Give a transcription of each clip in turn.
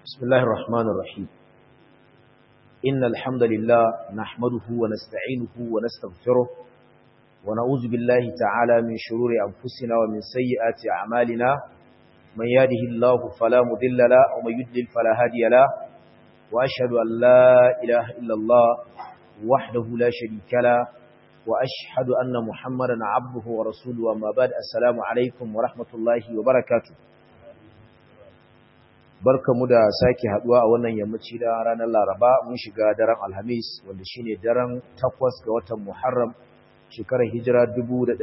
بسم الله الرحمن الرحيم إن الحمد لله نحمده ونستعينه ونستغفره ونعوذ بالله تعالى من شرور أنفسنا ومن سيئات أعمالنا من يهده الله فلا مضل له ومن يضلل فلا هادي له وأشهد أن لا إله إلا الله وحده لا شريك له وأشهد أن محمدا عبده ورسوله وما بعد السلام عليكم ورحمة الله وبركاته barkamu da sake haduwa a wannan yammaci da ranar Laraba mun shiga daren Alhamis wanda shine daren 8 ga watan Muharram shekarar Hijira 1447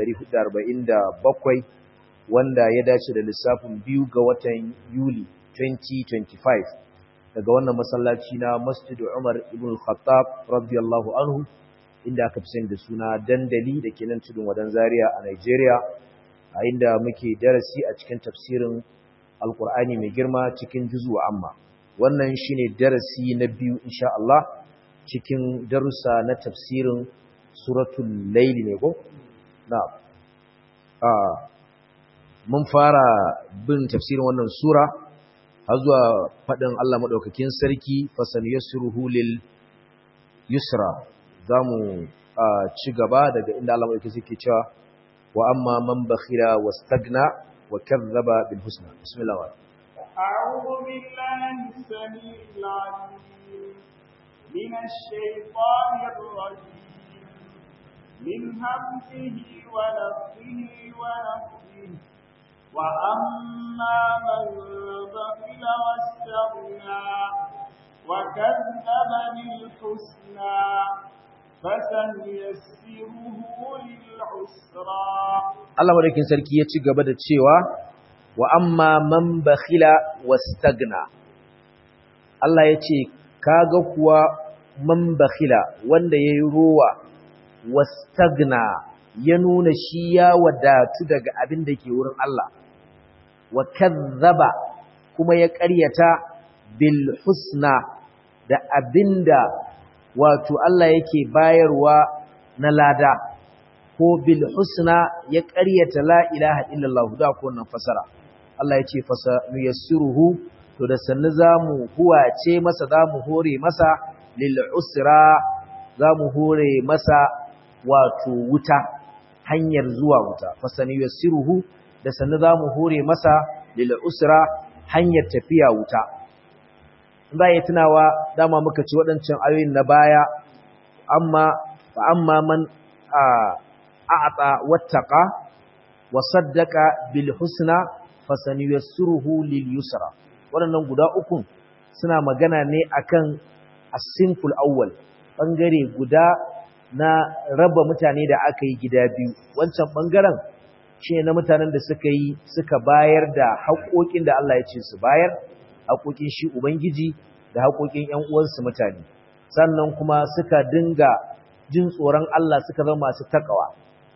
wanda ya dace da lissafin biyu ga watan Yuli 2025 daga wannan masallaci na Masjid Umar ibn Khattab radiyallahu anhu inda aka fi da suna dandali da ke nan tudun wadan Zaria a Nigeria a inda muke darasi a cikin tafsirin alkur'ani mai girma cikin juzu amma wannan shine darasi na biyu insha Allah cikin darussa na tafsirin suratul layl ne ko na ah mun fara bin tafsirin wannan sura har zuwa fadin Allah madaukakin sarki fasan yasruhu lil yusra zamu ci gaba daga inda Allah madaukakin sarki cewa wa amma man bakhira wastagna وكذب بالحسنى بسم الله الرحمن أعوذ بالله السميع العليم من الشيطان الرجيم من همزه ونفسه ونفسه وأما من بخل واستغنى وكذب بالحسنى Allah madaukin sarki ya ci gaba da cewa wa amma man bakhila wastagna Allah ya ce kaga kuwa man bakhila wanda yayi rowa wastagna ya nuna shi ya wadatu daga abin da ke wurin Allah wa kazzaba kuma ya ƙaryata bil husna da abinda wato Allah yake bayarwa na lada ko bil husna ya ƙaryata la ilaha illallah da ko wannan fasara Allah ya ce fasa nuyassiruhu to da sannu zamu huwace masa zamu hore masa lil usra zamu hore masa wato wuta hanyar zuwa wuta fasa nuyassiruhu da sannu zamu hore masa lil usra hanyar tafiya wuta za yi tunawa dama muka ci waɗancan ayoyin na baya amma fa amma man a'ata wattaqa wa saddaqa bil husna fasanyassiruhu lil yusra waɗannan guda uku suna magana ne akan as-sinful awwal bangare guda na raba mutane da aka yi gida biyu wancan bangaren shine na mutanen da suka yi suka bayar da haƙoƙin da Allah ya ce su bayar haƙoƙin shi Ubangiji da haƙoƙin ‘yan uwansu mutane, sannan kuma suka dinga jin tsoron Allah suka zama masu takawa,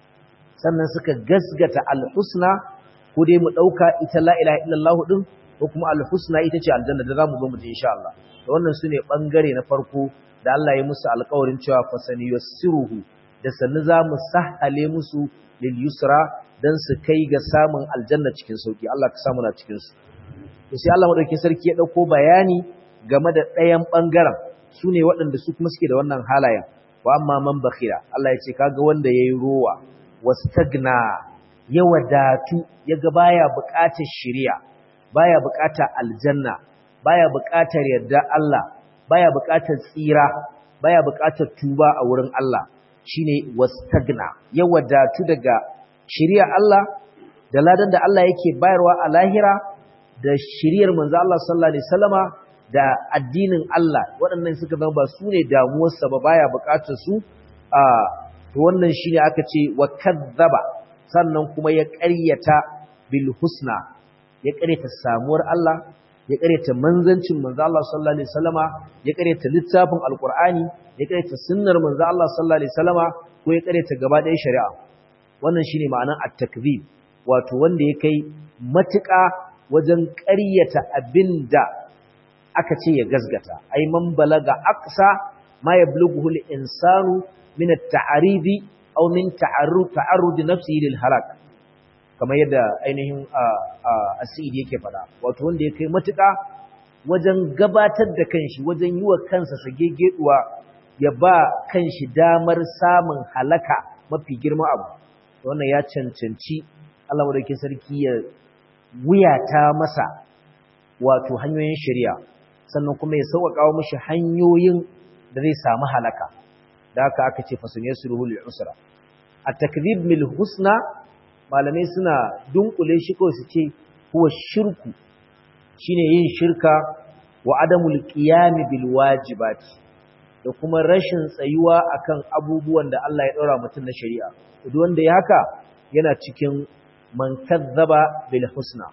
sannan suka gasgata alhusna ko dai mu ɗauka ita la'ila illallah ɗin ko kuma alhusna ita ce aljanna da za mu zo mu je insha Allah. Da wannan su ne ɓangare na farko da Allah ya musu alƙawarin cewa fasani yassiruhu da sannu za mu sahale musu lil yusra don su kai ga samun aljanna cikin sauki Allah ka samu na cikin su. to sai Allah madaukakin sarki ya dauko bayani game da ɗayan bangaren su ne waɗanda su kuma suke da wannan halayen wa amma man bakhira Allah ya ce kaga wanda yayi rowa wastagna ya wadatu yaga baya buƙatar shari'a baya buƙatar aljanna baya buƙatar yarda Allah baya buƙatar tsira baya buƙatar tuba a wurin Allah shine wastagna ya wadatu daga shari'a Allah da ladan da Allah yake bayarwa a lahira da shiriyar manzo Allah sallallahu alaihi wasallama da addinin Allah waɗannan suka zama ba su ne damuwarsa ba baya buƙatar su a to wannan shine aka ce wa kadzaba sannan kuma ya ƙaryata bil husna ya ƙaryata samuwar Allah ya ƙaryata manzancin manzo Allah sallallahu alaihi wasallama ya ƙaryata littafin alqur'ani ya ƙaryata sunnar manzo Allah sallallahu alaihi wasallama ko ya ƙaryata gaba ɗayan shari'a wannan shine ma'anar at-takzib wato wanda ya kai matuƙa wajen ƙaryata abin da aka ce ya gazgata ai man balaga aqsa ma yablughu al-insanu min at-ta'aridi aw min ta'arrud ta'arrud nafsihi lil halak kamar yadda ainihin asiri yake fada wato wanda ya kai matuƙa wajen gabatar da kanshi wajen yi wa kansa sagegeduwa ya ba kanshi damar samun halaka mafi girma abu wannan ya cancanci Allah madaukakin sarki ya wuyata masa wato hanyoyin shari'a sannan kuma ya sauƙaƙa mishi hanyoyin da zai samu halaka da haka aka ce fasun yasruhu lil usra at-takdhib mil husna malamai suna dunkule shi ko su ce huwa shirku shine yin shirka wa adamul qiyam bil wajibati da kuma rashin tsayuwa akan abubuwan da Allah ya daura mutum na shari'a duk wanda ya haka yana cikin man kazzaba bil husna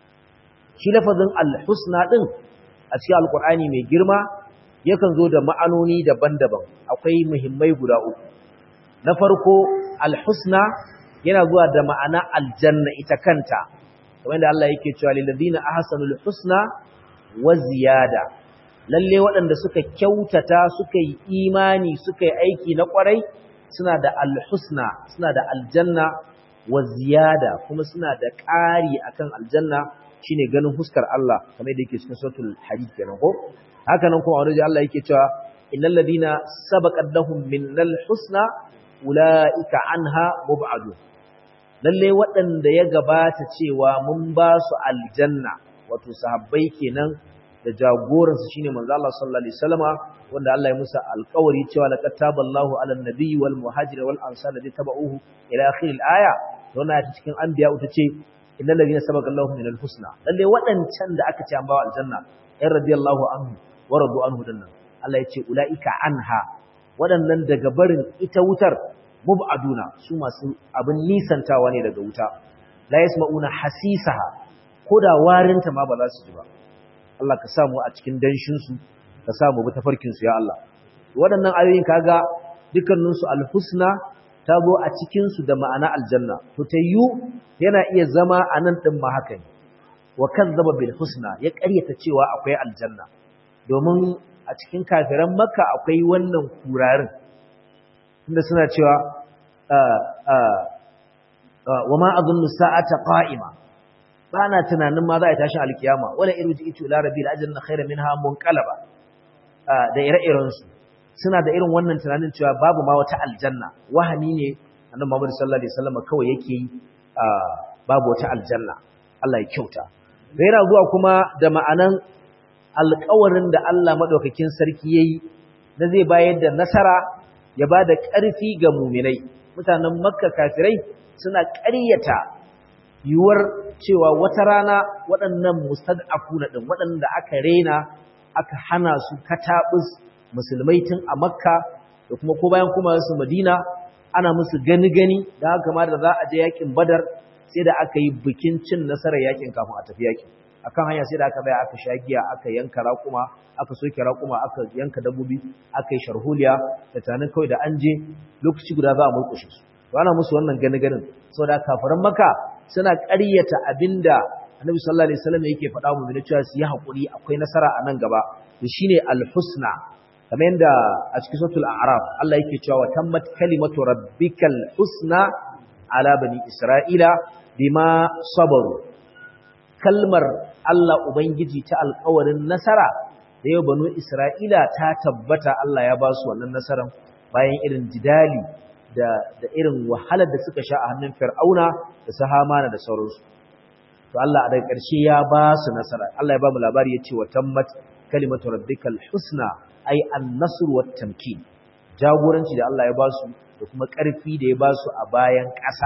shi lafazin al husna din a cikin alqur'ani mai girma yakan zo da ma'anoni daban-daban akwai muhimmai guda uku na farko al husna yana zuwa da ma'ana aljanna ita kanta kamar da Allah yake cewa lil ladina ahsanul husna wa ziyada lalle waɗanda suka kyautata suka yi imani suka yi aiki na ƙwarai suna da alhusna suna da aljanna wa ziyada kuma suna da ƙari akan aljanna shine ganin huskar Allah kamar da yake cikin suratul hadid kenan ko haka nan kuma wani Allah yake cewa innal ladina sabaqat lahum minnal husna ulaika anha mub'adun lalle waɗanda ya gabata cewa mun ba su aljanna wato sahabbai kenan da jagoransu shine manzo Allah sallallahu alaihi wasallama wanda Allah ya musa alƙawari cewa laqad taballahu ala nabiyyi wal muhajir wal ansar ladhi tabauhu ila akhir al aya wannan ta cikin anbiya ta ce innal ladina sabaqa Allahu min al husna lalle waɗancan da aka ce an bawa aljanna ay radiyallahu anhu wa radu anhu dannan Allah ya ce ulaika anha waɗannan daga barin ita wutar mub'aduna su masu abin nisantawa ne daga wuta la yasma'una hasisaha koda warinta ma ba za su ji ba Allah ka samu a cikin danshin su ka samu bi tafarkin su ya Allah waɗannan ayoyin kaga dukkanin su alhusna ta zo a cikin su da ma'ana aljanna to tayyu yana iya zama anan din ma haka ne wa kazzaba bil husna ya ƙaryata cewa akwai aljanna domin a cikin kafiran makka akwai wannan kurarin inda suna cewa wa ma azunnu sa'ata qa'ima bana tunanin ma za a tashi alkiyama wala irji itu ila rabbil ajrina khairan minha munqalaba da ire-iren su suna da irin wannan tunanin cewa babu ma wata aljanna wahani ne annabi Muhammad sallallahu alaihi wasallam kawai yake yi babu wata aljanna Allah ya kyauta gaira zuwa kuma da ma'anan alƙawarin da Allah madaukakin sarki yayi na zai bayar da nasara ya ba da ƙarfi ga muminai mutanen makka kafirai suna ƙaryata yiwuwar cewa wata rana waɗannan mustad'afuna ɗin waɗanda aka rena aka hana su kataɓus musulmai tun a makka da kuma ko bayan kuma su madina ana musu gani gani da haka ma da za a je yakin badar sai da aka yi bikin cin nasarar yakin kafin a tafi yakin akan hanya sai da aka baya aka sha giya aka yanka raƙuma aka soke raƙuma aka yanka dabbobi aka yi sharholiya da tanin kawai da an je lokaci guda za a murƙushe su to ana musu wannan gani ganin saboda kafiran maka suna ƙaryata abinda annabi sallallahu alaihi wasallam yake faɗa mu ne cewa su yi haƙuri akwai nasara a nan gaba to shine al-husna kamar yadda a cikin suratul a'raf Allah yake cewa wa tammat kalimatu rabbikal husna ala bani isra'ila bima sabaru kalmar Allah Ubangiji ta alkawarin nasara da yau banu Isra'ila ta tabbata Allah ya ba su wannan nasaran bayan irin jidali da, da irin wahalar da suka sha a hannun fir'auna da su hamana da sauransu. To Allah a daga ƙarshe ya ba su nasara, Allah ya ba mu labari ya ce wa tammat kalimatu rabbikal husna ai an nasr wa tamkin jagoranci da Allah ya ba su da kuma ƙarfi da ya ba su a bayan ƙasa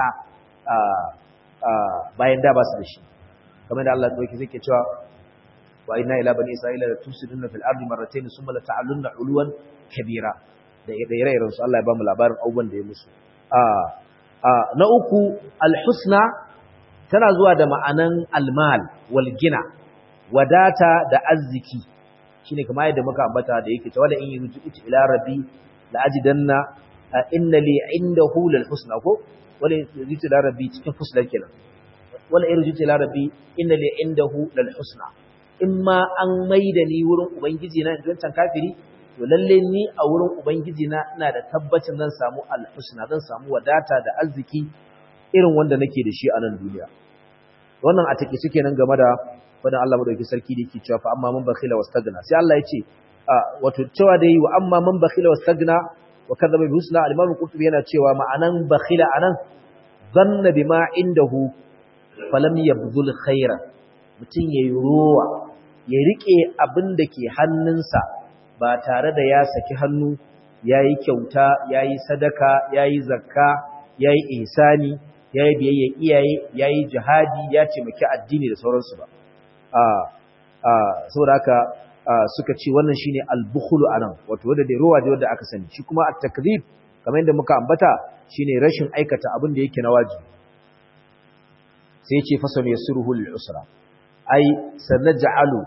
bayan da ba su da shi. kamar da Allah dauke zai cewa wa inna ila bani isra'ila la tusiduna fil ardi marratayn thumma la ta'alunna uluwan kabira da ire-iren su Allah ya bamu labarin abubuwan da ya musu na uku alhusna tana zuwa da ma'anan almal wal gina wadata da arziki shine kamar yadda muka ambata da yake cewa da in yurju ila rabbi la ajidanna inna li indahu lil husna ko wala yurju ila rabbi cikin husna kenan wala irji ila rabbi inna li indahu lal husna imma an maida ni wurin ubangiji na wancan kafiri to lalle ni a wurin ubangiji na ina da tabbacin zan samu al husna zan samu wadata da arziki irin wanda nake da shi a nan duniya wannan a take suke nan game da fadan Allah madauki sarki da yake cewa fa amma man bakhila wastagna sai Allah ya ce wato cewa da yi wa amma man bakhila wastagna wa kadhaba bi husna al-imam qurtubi yana cewa ma'anan bakhila anan zanna bima indahu falam yabdhul khaira mutun yayi ruwa ya rike abin da ke hannunsa ba tare da ya saki hannu yayi kyauta yayi sadaka yayi zakka yayi ihsani yayi biyayya iyaye yayi jihadi ya taimaki addini da sauransu ba a a saboda haka suka ce wannan shine al-bukhlu anan wato wanda da ruwa da wanda aka sani shi kuma at-takdhib kamar yadda muka ambata shine rashin aikata abin da yake na wajibi sai yace fasal yasruhu lil-usra ai sanaj'alu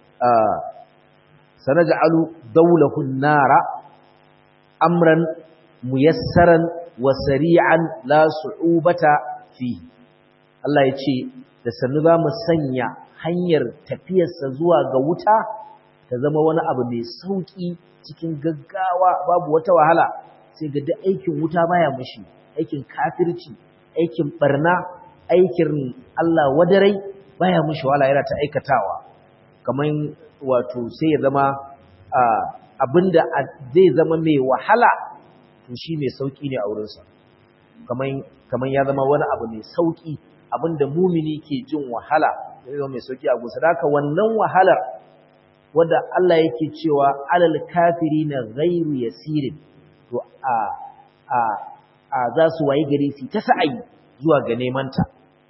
sanaj'alu dawlahu an-nara amran muyassaran wa sari'an la su'ubata fi Allah yace da sannu za mu sanya hanyar tafiyarsa zuwa ga wuta ta zama wani abu mai sauki cikin gaggawa babu wata wahala sai ga duk aikin wuta baya mushi aikin kafirci aikin barna aikin Allah wadarai baya mushi wahala yana ta aikatawa kaman wato sai ya zama abinda zai zama mai wahala to shi mai sauki ne a wurinsa kaman kaman ya zama wani abu mai sauki abinda mumini ke jin wahala zai zama mai sauki a gusa da haka wannan wahalar wadda Allah yake cewa alal kafirina ghairu yasirin to a a a za su wayi gari su ta sa'ayi zuwa ga neman ta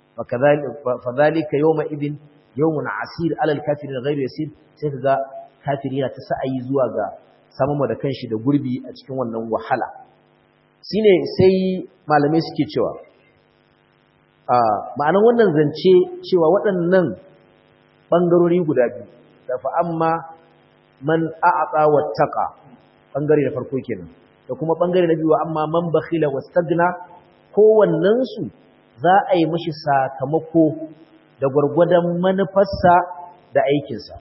fa zalika yawma idin yawmun asir alal kafirina ghairu yasir sai kaga kafiri yana ta sa'ayi zuwa ga samun da kanshi da gurbi a cikin wannan wahala shine sai malamai suke cewa a ma'anar wannan zance cewa waɗannan bangarori guda biyu da fa amma man a'ata wattaqa bangare da farko kenan da kuma bangare na biyu amma man bakhila wastagna kowannen su za a yi mishi sakamako da gurgurdan manufarsa da aikin sa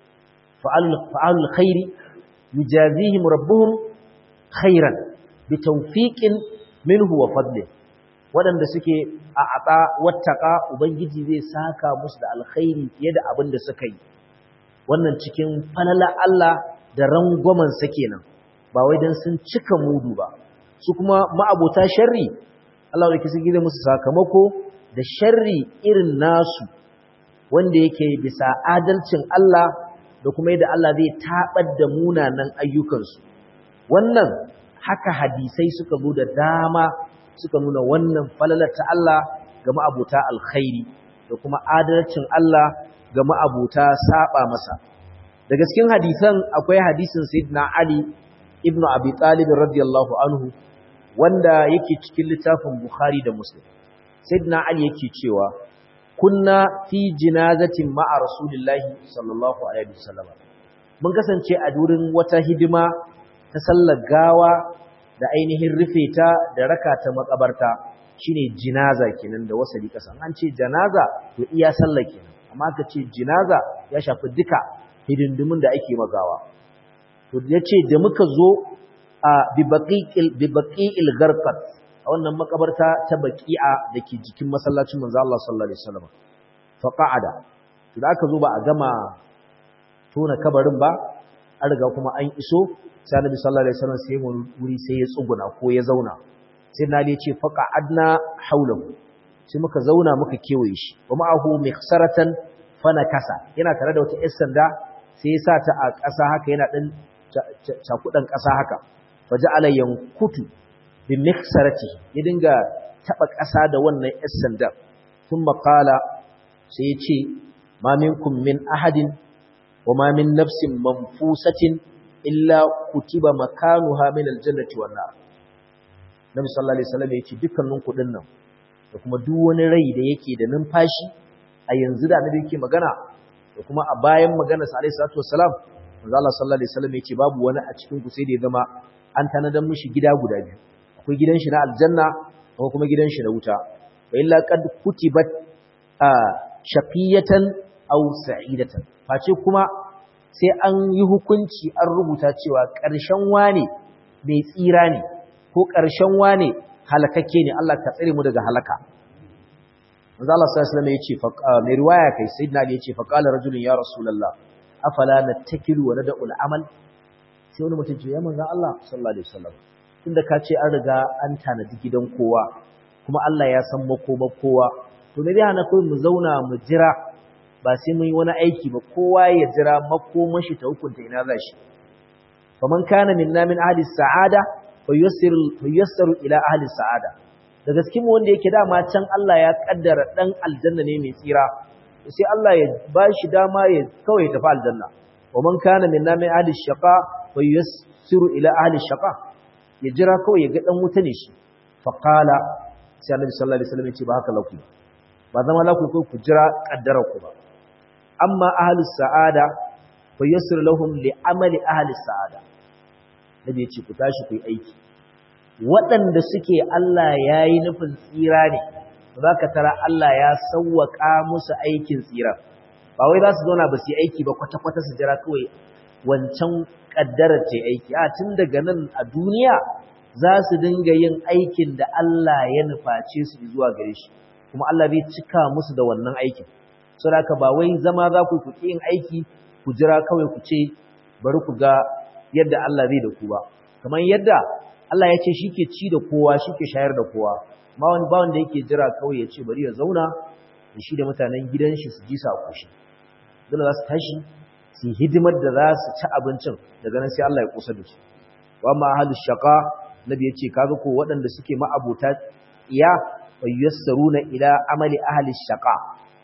fa'alul khairi yujazihim rabbuhum khairan bi tawfiqin minhu wa fadlin waɗanda suke a aɓa wattaƙa ubangiji zai saka musu da alkhairi fiye da abin da suka yi wannan cikin falala Allah da rangwamen sa kenan ba wai dan sun cika mudu ba su kuma ma'abota sharri Allah da kisa gida musu sakamako da sharri irin nasu wanda yake bisa adalcin Allah da kuma yadda Allah zai tabar da munanan ayyukansu wannan haka hadisai suka zo da dama suka nuna wannan falalar ta Allah ga ma'abota alkhairi da kuma adalcin Allah ga ma'abota saba masa daga cikin hadisan akwai hadisin sayyidina Ali ibn Abi Talib radiyallahu anhu wanda yake cikin littafin Bukhari da Muslim sayyidina Ali yake cewa kunna fi jinazatin ma'a rasulillahi sallallahu alaihi wasallam mun kasance a durin wata hidima ta sallar gawa da ainihin rufe ta da raka ta makabarta shine jinaza kenan da wasali kasan an ce janaza to iya sallah kenan amma ka ce jinaza ya shafi duka hidindimin da ake magawa to yace da muka zo a bi baqiqil bi baqi'il gharqat a wannan makabarta ta baqi'a dake jikin masallacin manzo Allah sallallahu alaihi wasallam fa qa'ada to da aka zo ba a gama tona kabarin ba an riga kuma an iso sai Annabi sallallahu alaihi wasallam sai mun wuri sai ya tsuguna ko ya zauna sai na ce faqa adna haulahu sai muka zauna muka kewaye shi wa ma'ahu mikhsaratan fana kasa yana tare da wata 'yar sanda sai ya sa ta a ƙasa haka yana dan cakudan ƙasa haka faja'ala yankutu bi mikhsarati ya dinga taba ƙasa da wannan 'yar sanda thumma qala sai ya ce ma minkum min ahadin wa ma min nafsin manfusatin illa kutiba makanuha min aljannati wan nar Nabi sallallahu alaihi wasallam yace dukkanin kudin nan da kuma duk wani rai da yake da numfashi a yanzu da Annabi yake magana da kuma a bayan magana sa alaihi salatu wassalam manzo Allah sallallahu alaihi wasallam yace babu wani a cikin ku sai da ya zama an tanadan mishi gida guda biyu akwai gidan shi na aljanna akwai kuma gidan shi na wuta wa illa qad kutibat shaqiyatan aw sa'idatan face kuma sai an yi hukunci an rubuta cewa ƙarshen wane mai tsira ne ko ƙarshen wane halakakke ne Allah ka tsare mu daga halaka manzo Allah sallallahu alaihi wasallam yace mai riwaya kai sayyidina Ali yace fa qala rajulun ya rasulullah afala nattakilu wa nad'u al-amal sai wani mutum ce ya manzo Allah sallallahu alaihi wasallam tunda ka ce an riga an tanadi gidan kowa kuma Allah ya san makoma kowa to me zai hana kai mu zauna mu jira ba sai mun yi wani aiki ba kowa ya jira makoman shi ta hukunta ina za shi faman kana minna min ahli sa'ada fayyassiru ila ahli sa'ada daga cikin wanda yake dama can Allah ya kaddara dan aljanna ne mai tsira sai Allah ya bashi dama ya kawai tafi aljanna waman kana minna min ahli shaqa fayyassiru ila ahli shaqa ya jira kawai ya ga dan wuta ne shi fa qala sai Annabi sallallahu alaihi wasallam ya ce ba haka laku ba zama laku ko ku jira kaddara ku ba amma ahli sa'ada fayyassir lahum li amali ahli sa'ada nabi ya ce ku tashi ku yi aiki waɗanda suke Allah ya yi nufin tsira ne za ka tara Allah ya sauwaƙa musu aikin tsira ba wai za su zauna ba su yi aiki ba kwata-kwata su jira kawai wancan ƙaddarar ce aiki a tun daga nan a duniya za su dinga yin aikin da Allah ya nuface su zuwa gare shi kuma Allah zai cika musu da wannan aikin saboda haka ba wai zama za ku ku yin aiki ku jira kawai ku ce bari ku ga yadda Allah zai da ku ba kamar yadda Allah ya ce shi ke ci da kowa shi ke shayar da kowa ma wani ba wanda yake jira kawai ya ce bari ya zauna da shi da mutanen gidan shi su ji sa kushi dole za su tashi su hidimar da za su ci abincin daga nan sai Allah ya kusa da su wa ma ahlus shaqa nabi ya ce kaga ko waɗanda suke ma'abota iya fayyasaruna ila amali ahli shaqa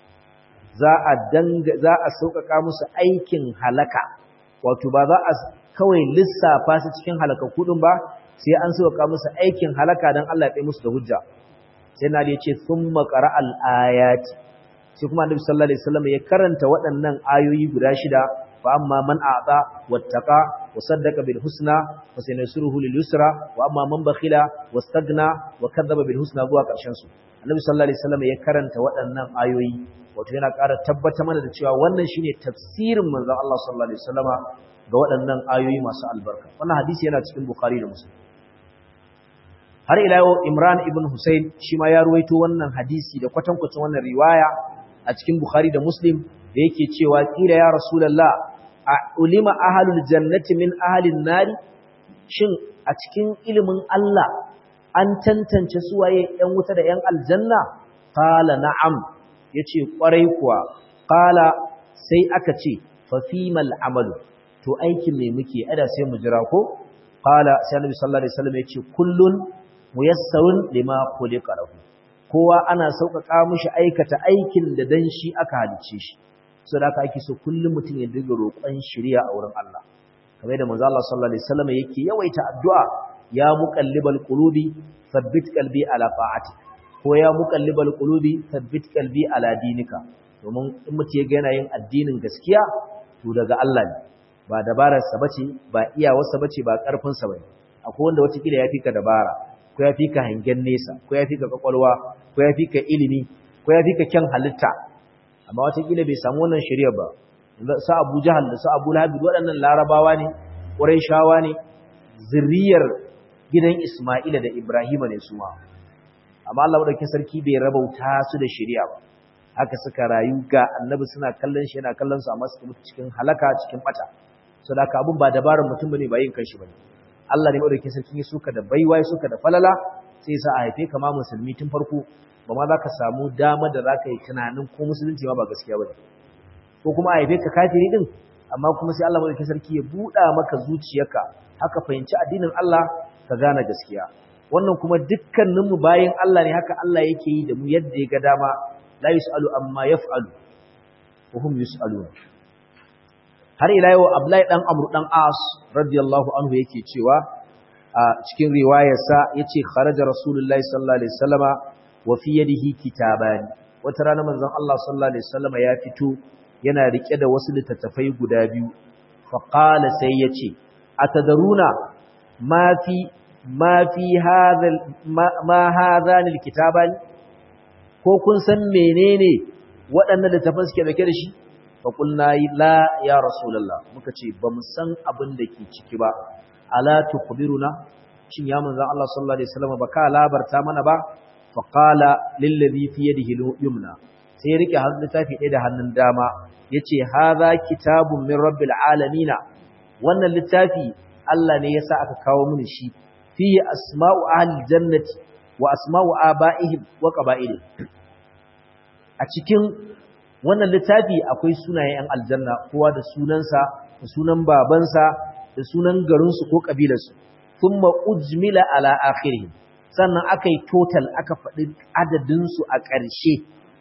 za a danga za a sauƙaƙa musu aikin halaka wato ba za a kawai lissafa su cikin halakakku din ba sai an sauƙaƙa musu aikin halaka dan Allah ya tsaye musu da hujja sai na ya ce thumma qara'al ayati sai kuma annabi sallallahu alaihi wasallam ya karanta waɗannan ayoyi guda shida fa amma man a'ta wattaqa wa saddaqa bil husna fa sanasuruhu lil yusra wa amma man bakhila wastagna wa kadzdzaba bil husna zuwa ƙarshen su annabi sallallahu alaihi wasallam ya karanta waɗannan ayoyi wato yana ƙara tabbata mana da cewa wannan shine tafsirin manzon Allah sallallahu alaihi wasallama ga waɗannan ayoyi masu albarka wannan hadisi yana cikin bukhari da muslim har ila yau imran ibn husayn shi ma ya ruwaito wannan hadisi da kwatankwacin wannan riwaya a cikin bukhari da muslim da yake cewa kila ya rasulullah a ulima ahlul jannati min ahlin nari shin a cikin ilimin Allah an tantance suwaye yan wuta da yan aljanna qala na'am yace kwarai kuwa qala sai aka ce fa fimal amalu to aikin me muke ada sai mu jira ko qala sai annabi sallallahu alaihi wasallam yace kullun muyassarun lima khuliqa lahu kowa ana sauƙaƙa mishi aikata aikin da dan shi aka halice shi saboda haka ake so kullum mutum ya dinga roƙon shiriya a wurin Allah kamar da manzo Allah sallallahu alaihi wasallam yake yawaita addu'a ya muqallibal qulubi thabbit qalbi ala ta'atik ko ya muqallibal qulubi thabbit qalbi ala dinika domin in mutum ya ga yana yin addinin gaskiya to daga Allah ne ba dabararsa bace ba iyawarsa bace ba karfinsa bane akwai wanda wata kila yafi ka dabara ko yafi ka hangen nesa ko yafi ka kwakwalwa ko yafi ka ilimi ko yafi ka kyan halitta amma wata kila bai samu wannan shari'a ba sa Abu Jahal da sa Abu Lahab waɗannan larabawa ne Qurayshawa ne zuriyar gidan Isma'ila da Ibrahima ne su ma amma Allah madaukakin sarki bai rabauta su da shari'a ba haka suka rayu ga annabi suna kallon shi yana kallon su amma suka mutu cikin halaka cikin bata so da abun ba dabarar mutum bane ba yin kanshi bane Allah ne madaukakin sarki ya suka da baiwa ya suka da falala sai sa a haife ka ma musulmi tun farko ba ma za ka samu dama da za ka yi tunanin ko musulunci ma ba gaskiya bane ko kuma a haife ka kafiri din amma kuma sai Allah madaukakin sarki ya buɗa maka zuciyarka haka fahimci addinin Allah ka gane gaskiya wannan kuma dukkaninmu bayin Allah ne haka Allah yake yi da mu yadda ya ga dama la yus'alu amma yaf'alu wa hum yus'alun har ila yau Abdullahi dan Amr dan As radiyallahu anhu yake cewa a cikin riwayarsa yace kharaja rasulullahi sallallahu alaihi wasallama wa fi yadihi kitabani wata rana manzon Allah sallallahu alaihi wasallama ya fito yana rike da wasu littattafai guda biyu fa qala sai yace atadaruna ma fi ma fi hadha ma hadhan alkitabani ko kun san menene waɗannan littafan suke dauke da shi fa qulna la ya rasulullah muka ce ba mu san abin da ke ciki ba ala tukhbiruna shin ya manzon Allah sallallahu alaihi wasallam ba ka labarta mana ba fa qala lil ladhi fi yadihi yumna sai rike hannun littafi ɗaya da hannun dama yace hadha kitabun min rabbil alamin wannan littafi Allah ne yasa aka kawo mini shi fi asma'u ahli jannati wa asma'u aba'ihim wa qaba'ilihim a cikin wannan littafi akwai sunayen 'yan aljanna kowa da sunansa da sunan babansa da sunan garinsu ko ƙabilarsu thumma ujmila ala akhirih sannan aka yi total aka faɗi adadinsu a ƙarshe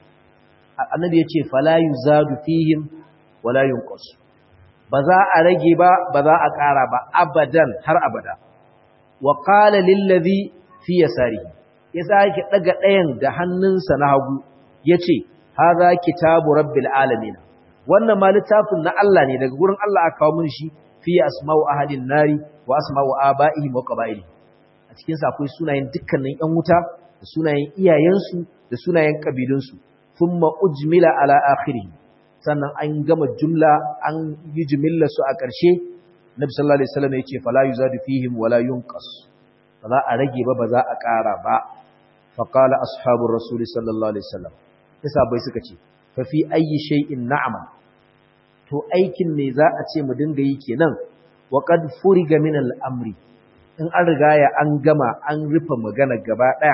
annabi ya ce fala yuzadu fihim wala yunqas ba za a rage ba ba za a ƙara ba abadan har abada wa qala lil ladhi fi yasarihi ya sake daga ɗayan da hannunsa na hagu yace hadha kitabu rabbil alamin wannan ma littafin na Allah ne daga gurin Allah aka kawo mun shi fi asma'u ahlin nari wa asma'u aba'ihim wa qaba'ilihim a cikin sa akwai sunayen dukkanin ƴan wuta da sunayen iyayensu da sunayen kabilunsu thumma ujmila ala akhirih sannan an gama jumla an yi jumilla su a ƙarshe nabi sallallahu alaihi wasallam yace fala yuzadu fihim wala yunqas ba za a rage ba ba za a ƙara ba fa qala ashabur rasul sallallahu alaihi wasallam yasa bai suka ce fa fi ayyi shay'in na'mal to aikin ne za a ce mu dinga yi kenan wa qad furiga min al-amri in an riga ya an gama an rufe magana gaba daya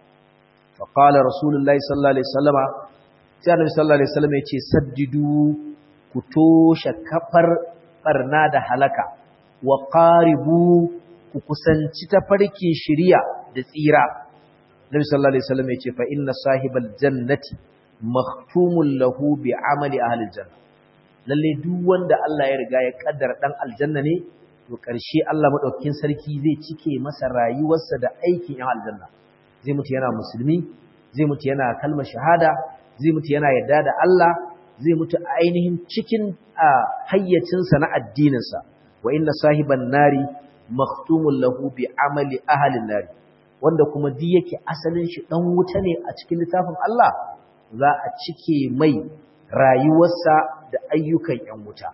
fa qala rasulullahi sallallahu alaihi wasallama sai annabi sallallahu alaihi wasallam ya ce saddidu ku toshe kafar barna da halaka wa qaribu ku kusanci tafarki shiriya da tsira Nabi sallallahu alaihi wasallam ya ce fa inna sahibal jannati makhtumun lahu bi amali ahli janna lalle duk wanda Allah ya riga ya kaddara dan aljanna ne to karshe Allah madaukakin sarki zai cike masa rayuwarsa da aikin yan aljanna zai mutu yana musulmi zai mutu yana kalmar shahada zai mutu yana yarda da Allah zai mutu a ainihin cikin hayyacinsa na addininsa wa inna sahiban nari makhtumun lahu bi amali ahli nari wanda kuma duk yake asalin shi dan wuta ne a cikin littafin Allah za a cike mai rayuwarsa da ayyukan ‘yan wuta.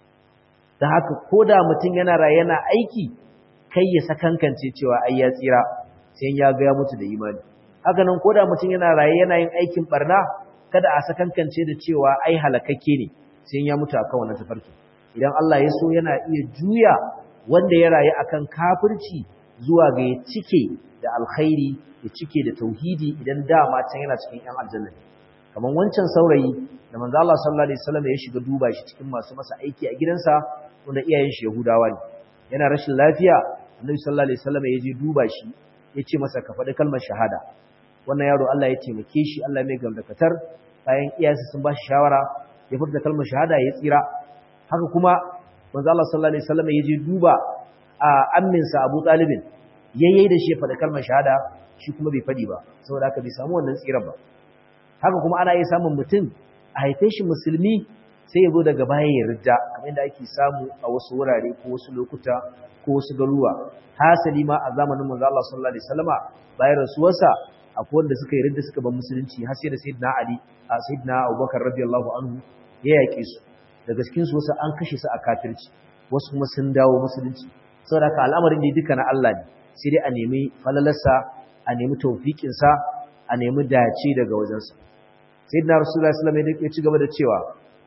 Da haka, ko da mutum yana raye yana aiki, kai ya sakankance cewa ai ya tsira, sai ya ga ya mutu da imani. Haka nan, ko da mutum yana raye yana yin aikin barna, kada a sakankance da cewa ai halakakke ne, sai ya mutu akan wannan tafarki. Idan Allah ya so yana iya juya wanda ya rayu akan kafirci zuwa ga ya cike da alkhairi, ya cike da tauhidi idan dama can yana cikin ‘yan aljanna ne. kamar wancan saurayi da manzo Allah sallallahu alaihi wasallam ya shiga duba shi cikin masu masa aiki a gidansa wanda iyayen shi Yahudawa ne yana rashin lafiya Annabi sallallahu alaihi wasallam ya je duba shi ya ce masa ka faɗi kalmar shahada wannan yaro Allah ya taimake shi Allah mai gamdakatar bayan iyayensa sun ba shi shawara ya furta kalmar shahada ya tsira haka kuma manzo Allah sallallahu alaihi wasallam ya je duba a amminsa Abu Talibin yayyai da shi ya faɗi kalmar shahada shi kuma bai faɗi ba saboda haka bai samu wannan tsira ba haka kuma ana iya samun mutum a haife shi musulmi sai ya zo daga baya ya rida kamar yadda ake samu a wasu wurare ko wasu lokuta ko wasu garuwa hasali ma a zamanin manzo Allah sallallahu alaihi wasallama bayan rasuwarsa akwai wanda suka yi ridda suka bar musulunci har sai da sayyidina Ali a sayyidina Abubakar radiyallahu anhu ya yake su daga cikin su wasu an kashe su a kafirci wasu kuma sun dawo musulunci saboda ka al'amarin da duka na Allah ne sai dai a nemi falalarsa a nemi tawfiqinsa a nemi dace daga wajensa sayyidina rasulullahi sallallahu alaihi wasallam ya ci gaba da cewa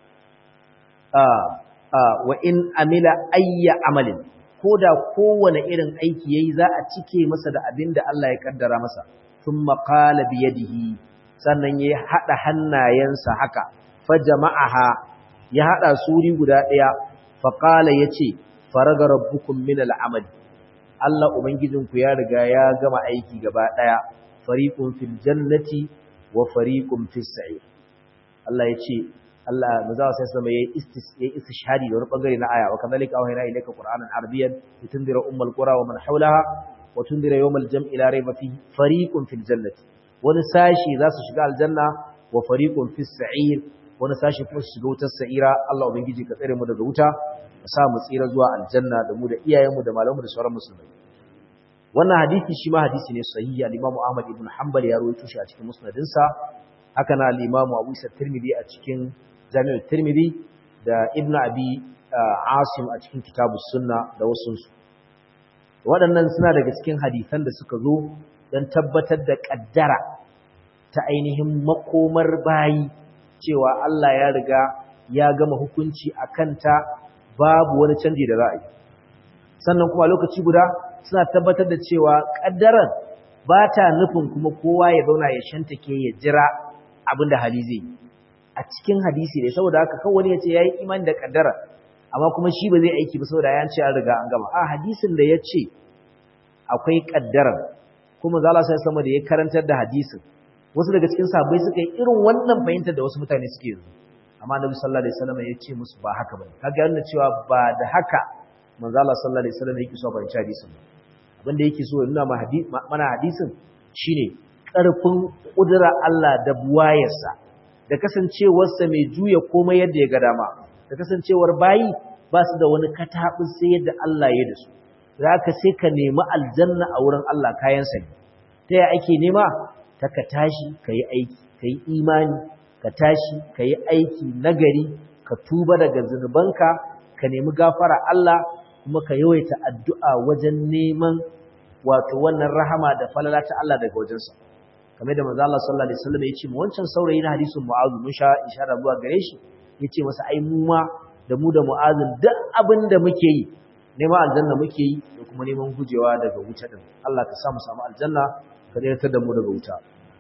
wa in amila ayya amalin koda kowane irin aiki yayi za a cike masa da abin da Allah ya kaddara masa thumma qala bi yadihi sannan ya hada hannayensa haka fa jama'aha ya hada suri guda daya fa qala yace faraga rabbukum min al'amal Allah ubangijinku ya riga ya gama aiki gaba daya fariqun fil jannati wa fariqun fis sa'ir Allah yace Allah mazawa sai sama yayi istis yayi istishhadi da wani bangare na aya wa kadhalika awhayna ilayka qur'anan arabiyyan litundira ummul qura wa man hawlaha wa tundira yawmal jam'i la rayba fihi fariqun fil jannati wani sashi za su shiga aljanna wa fariqun fis sa'ir wani sashi kuma su shiga wutar sa'ira Allah ubangiji ka tsare mu daga wuta ka sa mu tsira zuwa aljanna da mu da iyayenmu da malamanmu da sauran musulmai wannan hadisi shi ma hadisi ne sahihi al-Imam Ahmad ibn Hanbal ya rawaito shi a cikin musnadinsa haka na al-Imam Abu Isa Tirmidhi a cikin Jami'ul Tirmidhi da Ibn Abi Asim a cikin Kitabus Sunna da wasu su waɗannan suna daga cikin hadisan da suka zo don tabbatar da kaddara ta ainihin makomar bayi cewa Allah ya riga ya gama hukunci a kanta babu wani canji da za a yi sannan kuma lokaci guda suna tabbatar da cewa ƙaddarar ba ta nufin kuma kowa ya zauna ya shantake ya jira abin da hali zai a cikin hadisi ne saboda haka kawai wani ya ce ya yi imani da ƙaddara amma kuma shi ba zai aiki ba saboda ya ce an riga an gama a hadisin da ya ce akwai ƙaddarar kuma zala sai sama da ya karantar da hadisin wasu daga cikin sahabbai suka yi irin wannan fahimtar da wasu mutane suke yanzu amma annabi sallallahu alaihi wasallam ya ce musu ba haka bane kaga yana cewa ba da haka manzo Allah sallallahu alaihi wasallam yake so fahimci hadisin abin da yake so ya nuna mana hadisin shine karfin kudura Allah da buwayarsa da kasancewarsa mai juya komai yadda ya ga dama da kasancewar bayi ba su da wani katabin sai yadda Allah ya da su zaka sai ka nemi aljanna a wurin Allah kayan sa ta ya ake nema ta ka tashi kai aiki kai imani ka tashi kai aiki nagari ka tuba daga zunubanka ka nemi gafara Allah kuma ka yawaita addu'a wajen neman wato wannan rahama da falala ta Allah daga wajensa kamar da manzo Allah sallallahu alaihi wasallam ya ce mu wancan saurayi na hadisin Mu'adh mun sha ishara zuwa gare shi yace masa ai mu ma da mu da Mu'adh duk abin da muke yi neman aljanna muke yi da kuma neman gujewa daga wuta din Allah ka sa mu samu aljanna ka daidaita da mu daga wuta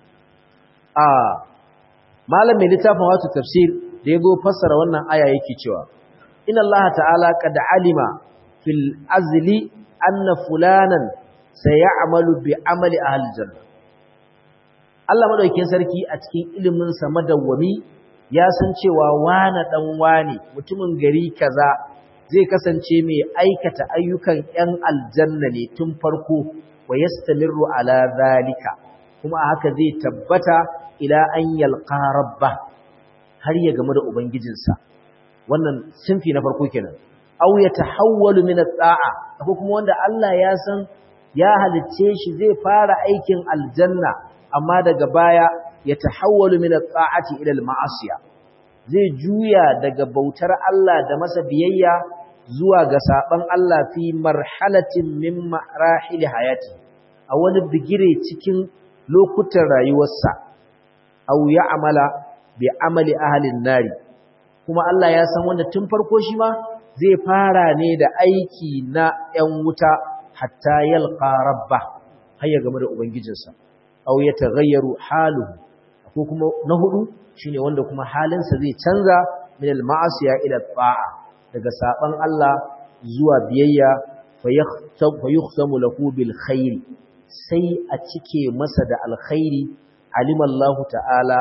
a malam mai littafin wato tafsir da yazo fassara wannan aya yake cewa inna Allah ta'ala qad alima fil azli anna fulanan sayamalu bi amali ahli janna Allah madaukakin sarki a cikin ilimin sa madawwami ya san cewa wana dan wane mutumin gari kaza zai kasance mai aikata ayyukan ƴan aljanna ne tun farko wa yastamirru ala zalika kuma haka zai tabbata ila an yalqa rabba har ya gamu da ubangijinsa wannan sinfi na farko kenan aw yatahawwalu min at-ta'a ko kuma wanda Allah ya san ya halicce shi zai fara aikin aljanna amma daga baya yatahawwalu min at-ta'ati ila al-ma'asiya zai juya daga bautar Allah da masa biyayya zuwa ga saban Allah fi marhalatin min marahil hayati a wani bigire cikin lokutan rayuwarsa aw ya'mala bi amali ahli an-nari kuma Allah ya san wanda tun farko shi ma zai fara ne da aiki na ‘yan wuta hatta yalqa rabba har ya game da Ubangijinsa, au ya taghayyaru haluhu, ko kuma na hudu shine wanda kuma halinsa zai canza min al-ma'asiya ila ta'a daga saban Allah zuwa biyayya fa yukhsamu lahu bil khair sai a cike masa da alkhairi alimallahu ta'ala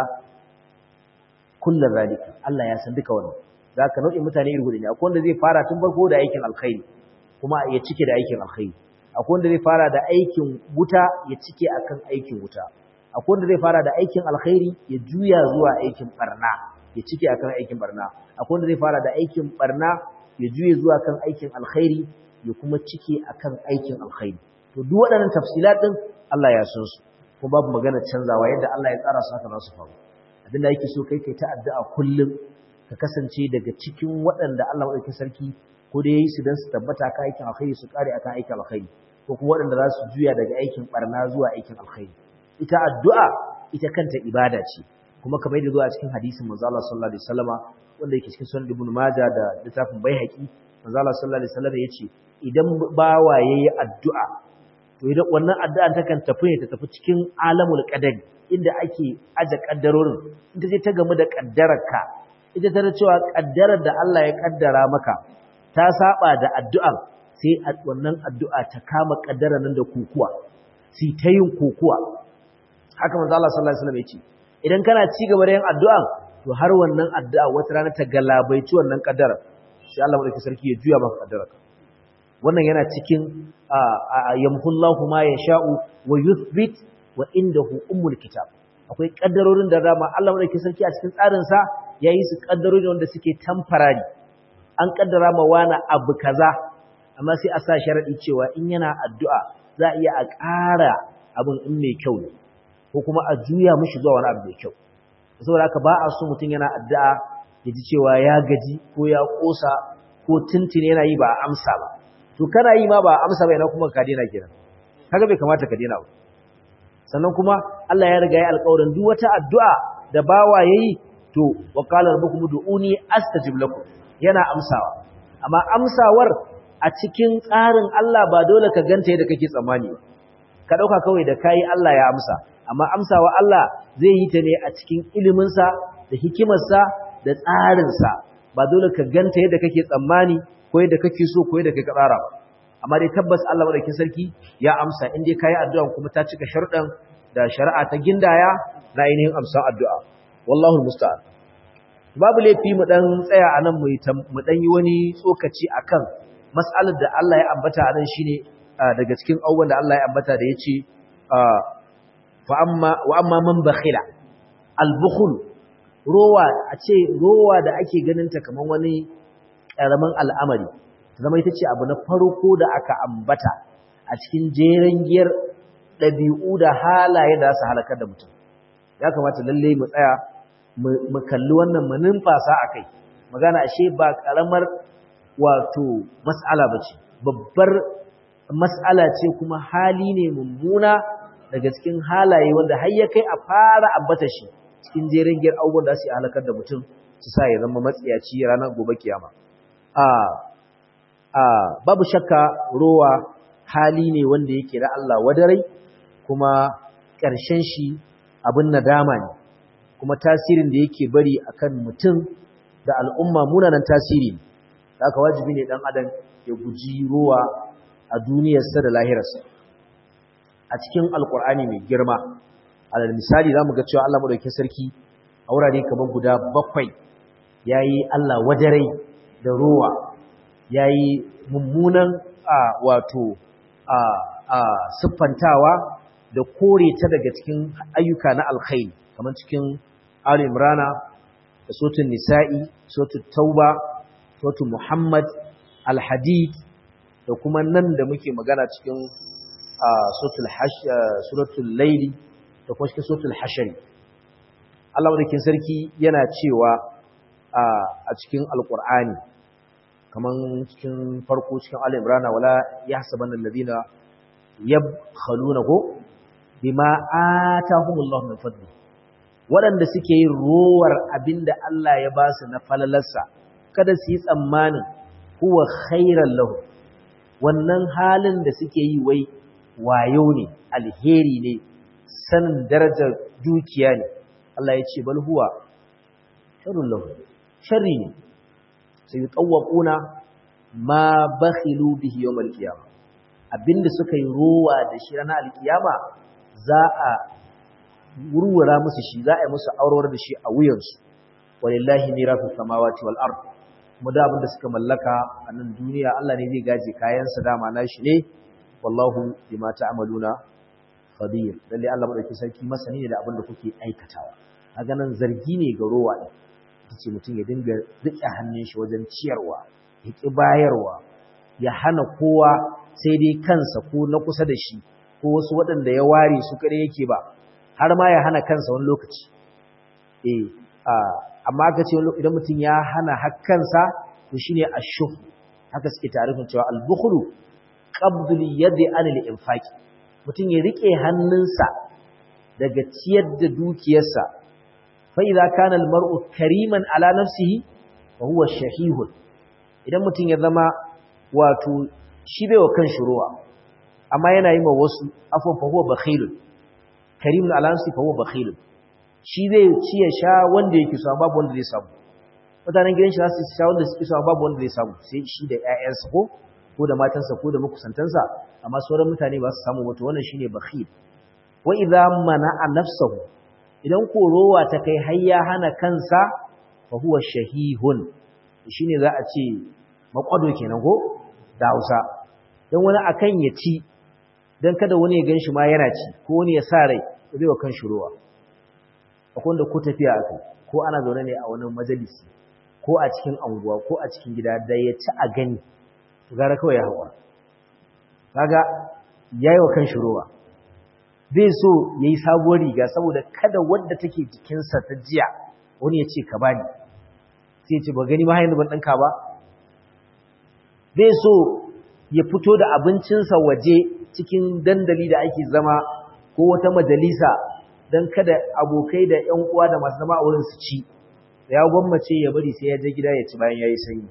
kullu zalika Allah ya san duka wannan zaka nau'in mutane iri hudu ne akwai wanda zai fara tun farko da aikin alkhairi kuma ya cike da aikin alkhairi akwai wanda zai fara da aikin wuta ya cike akan aikin wuta akwai wanda zai fara da aikin alkhairi ya juya zuwa aikin barna ya cike akan aikin barna akwai wanda zai fara da aikin barna ya juye zuwa kan aikin alkhairi ya kuma cike akan aikin alkhairi to duk waɗannan tafsilat din Allah ya san su kuma babu magana canzawa yadda Allah ya tsara su haka za su faru abinda yake so kai kai ta addu'a kullum ka kasance daga cikin waɗanda Allah madaukakin sarki ko da yayi su dan su tabbata kan aikin alkhairi su kare akan aikin alkhairi ko kuma waɗanda za su juya daga aikin barna zuwa aikin alkhairi ita addu'a ita kanta ibada ce kuma kamar yadda zuwa cikin hadisin manzo Allah sallallahu alaihi wasallama wanda yake cikin sunan ibn majah da littafin baihaqi manzo Allah sallallahu alaihi wasallama yace idan bawa yayi addu'a to idan wannan addu'an ta kan tafi ne ta tafi cikin alamul qadari inda ake aje kaddarorin inda je ta gamu da kaddararka ita ta cewa kaddarar da Allah ya kaddara maka ta saba da addu'an sai wannan addu'a ta kama kaddara nan da kokuwa sai ta yin kokuwa haka manzo Allah sallallahu alaihi wasallam yace idan kana ci gaba da yin addu'a to har wannan addu'a wata rana ta galabaici wannan kaddara sai Allah madaukakin sarki ya juya maka kaddararka wannan yana cikin yamhullahu ma yasha'u wa yuthbit wa indahu ummul kitab akwai kaddarorin da dama Allah madaukakin sarki a cikin tsarin sa yayi su kaddarori wanda suke temporary an kaddara ma wani abu kaza amma sai a sa sharadi cewa in yana addu'a za a iya a ƙara abin in mai kyau ne ko kuma a juya mishi zuwa wani abu mai kyau saboda haka ba a so mutum yana addu'a ya ji cewa ya gaji ko ya kosa ko tuntun yana yi ba a amsa ba to kana yi ma ba a amsa ba yana kuma ka daina kenan kaga bai kamata ka daina ba sannan kuma Allah ya riga ya alƙawarin duk wata addu'a da bawa yayi to wa qala rabbukum ud'uni astajib lakum yana amsawa amma amsawar a cikin tsarin Allah ba dole ka ganta yadda kake tsammani ka dauka kawai da kai Allah ya amsa amma amsawa Allah zai yi ta ne a cikin ilimin sa da hikimar sa da tsarin sa ba dole ka ganta yadda kake tsammani ko yadda kake so ko yadda kake tsara ba amma dai tabbas Allah madaukakin sarki ya amsa in dai kai addu'a kuma ta cika sharuɗan da shari'a ta gindaya na ainihin amsan addu'a wallahu musta'an babu laifi mu dan tsaya anan mu mu dan yi wani tsokaci akan mas'alar da Allah ya ambata anan shine daga cikin abubuwan da Allah ya ambata da yace fa amma wa amma man bakhila al-bukhl rowa a ce rowa da ake ganin ta kaman wani karamin al'amari zama ita ce abu na farko da aka ambata a cikin jeren giyar ɗabi'u da halaye da su halakar da mutum ya kamata lalle mu tsaya mu kalli wannan mu numfasa a kai magana ashe ba ƙaramar wato mas'ala ba ce babbar mas'ala ce kuma hali ne mummuna daga cikin halaye wanda har ya kai a fara ambata shi cikin jeren giyar abubuwan da su halakar da mutum su sa ya zama matsiyaci ranar gobe kiyama a babu shakka rowa hali ne wanda yake da Allah wadarai kuma ƙarshen shi abin nadama ne kuma tasirin da yake bari akan mutum da al'umma munanan tasiri ne haka wajibi ne dan adam ya guji rowa a duniyarsa da lahirarsa a cikin alkur'ani mai girma alal misali zamu ga cewa Allah madaukakin sarki a wurare kamar guda bakwai yayi Allah wadarai da rowa ya yi mummunan a wato a a siffantawa da kore ta daga cikin ayyuka na alkhairi kamar cikin Ali Imrana da sotun Nisa'i, sotun Tauba, sotun Muhammad, Al-Hadid da kuma nan da muke magana cikin suratul Laili da kuma cikin suratul Hashari. Allah wadda sarki yana cewa a cikin Alƙur'ani kaman cikin farko cikin Ali Imran wala yahsabanna alladhina yabkhaluna ko bima atahumullahu min fadli waɗanda suke yin rowar abinda Allah ya ba su na falalarsa kada su yi tsammanin huwa khairan lahu wannan halin da suke yi wai wayo ne alheri ne sanin darajar dukiya ne Allah ya ce bal huwa sharrun lahu sharri ne sai yutawquna ma bakhilu bihi yawm al-qiyamah abinda suka yi rowa da shi ranar al-qiyama za a wurwura musu shi za a yi musu aurewar da shi a wuyansu walillahi mirasu samawati wal ard mu da abinda suka mallaka a nan duniya Allah ne zai gaje kayan sa dama nashi ne wallahu bima ta'maluna khabir lalle Allah madauki sarki masani ne da abinda kuke aikatawa a ganin zargi ne ga rowa ne ce mutum ya dinga rike hannun shi wajen ciyarwa ya ki bayarwa ya hana kowa sai dai kansa ko na kusa da shi ko wasu waɗanda ya ware su kare yake ba har ma ya hana kansa wani lokaci eh amma aka ce idan mutum ya hana hakkansa to shine ashuh haka suke tarifin cewa al-bukhlu qabdul yadi anil infaq mutum ya rike hannunsa daga ciyar da dukiyarsa fa idza kana al-mar'u kariman ala nafsihi wa huwa shahihun idan mutum ya zama wato shi bai wa kanshi ruwa amma yana yi ma wasu afwan fa huwa bakhilun karimun alansi fa huwa bakhilun shi zai ci ya sha wanda yake so babu wanda zai samu mutanen gidan shi za su sha wanda suke so babu wanda zai samu sai shi da ƴaƴansa ko ko da matansa ko da makusantansa amma sauran mutane ba su samu wato wannan shine bakhil wa idza mana'a nafsahu idan ko rowa ta kai har ya hana kansa fa huwa shahihun shine za a ce makwado kenan ko da Hausa dan wani akan ya ci dan kada wani ya ganshi ma yana ci ko wani ya sa rai zai wa kan shuruwa akwai wanda ko tafiya aka ko ana zaune ne a wani majalisi ko a cikin anguwa ko a cikin gida da ya ci a gani to gara kawai ya haƙura kaga yayi wa kan shuruwa zai so yayi sabuwar riga saboda kada wanda take jikinsa ta jiya wani ya ce ka bani sai ya ce ba gani ma har yanzu ban ɗinka ba zai so ya fito da abincinsa waje cikin dandali da ake zama ko wata majalisa don kada abokai da ‘yan uwa da masu zama a wurin su ci ya gwammace ya bari sai ya je gida ya ci bayan ya yi sanyi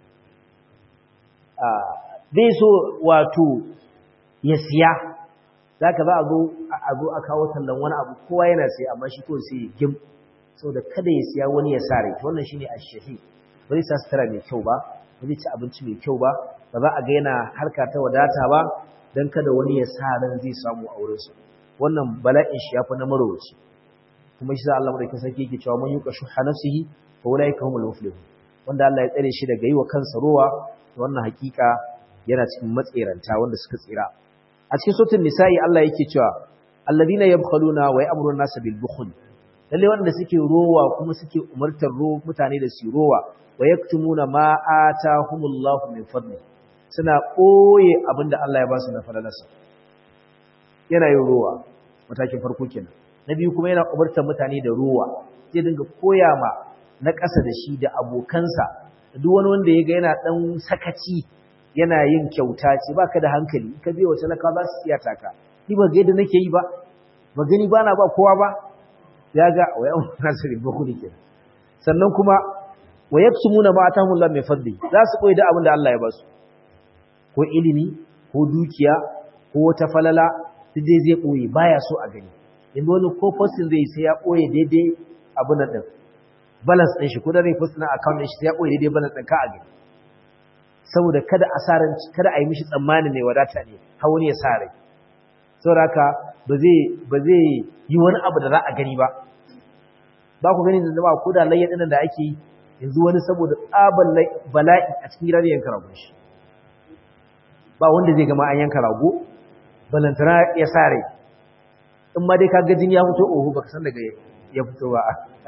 zai so wato ya siya za ka za a zo a kawo tallan wani abu kowa yana sai amma shi ko sai ya gim saboda kada ya siya wani ya sa rai wannan shine ashahi ba zai sa sutura mai kyau ba ba zai ci abinci mai kyau ba ba za a ga yana harka ta wadata ba don kada wani ya sa ran zai samu a wurinsu wannan bala'in shi ya fi na marowaci kuma shi za Allah madaukakin sarki yake cewa man yuqa shuha nafsihi fa ulaika humul muflihun wanda Allah ya tsare shi daga yi wa kansa rowa wannan hakika yana cikin matseranta wanda suka tsira a cikin suratul nisa'i Allah yake cewa alladhina yabkhaluna wa ya'muruna nasa bil bukhl lalle wanda suke rowa kuma suke umartar ro mutane da su rowa wa yaktumuna ma atahumullahu min fadli suna koye abinda Allah ya ba su na falalarsa yana yin rowa matakin farko kenan na biyu kuma yana umartar mutane da rowa zai dinga koya ma na ƙasa da shi da abokansa duk wani wanda ya ga yana ɗan sakaci yana yin kyauta ce baka da hankali ka biya wace laka za su siya taka ni ba ga yadda nake yi ba ba gani ba na ba kowa ba ya ga wa yan nasiri ba ku kenan sannan kuma wa yaksumuna ma atahumullah min fadli za su koyi da abin da Allah ya ba su ko ilimi ko dukiya ko wata falala duk dai zai koyi baya so a gani yanzu wani ko posting zai sai ya koyi daidai abin nan din balance din shi ko da zai post na account din shi sai ya koyi daidai balance din ka a gani saboda kada asaran kada a yi mishi tsammani ne wadata ne har wani ya sare saboda haka ba zai ba zai yi wani abu da za a gani ba ba ku gani da ba ko da layya dinan da ake yi yanzu wani saboda tsaban bala'i a cikin gidan yanka rago shi ba wanda zai gama an yanka rago balantana ya sare in ma dai ka ga jini ya fito oho baka san daga ya fito ba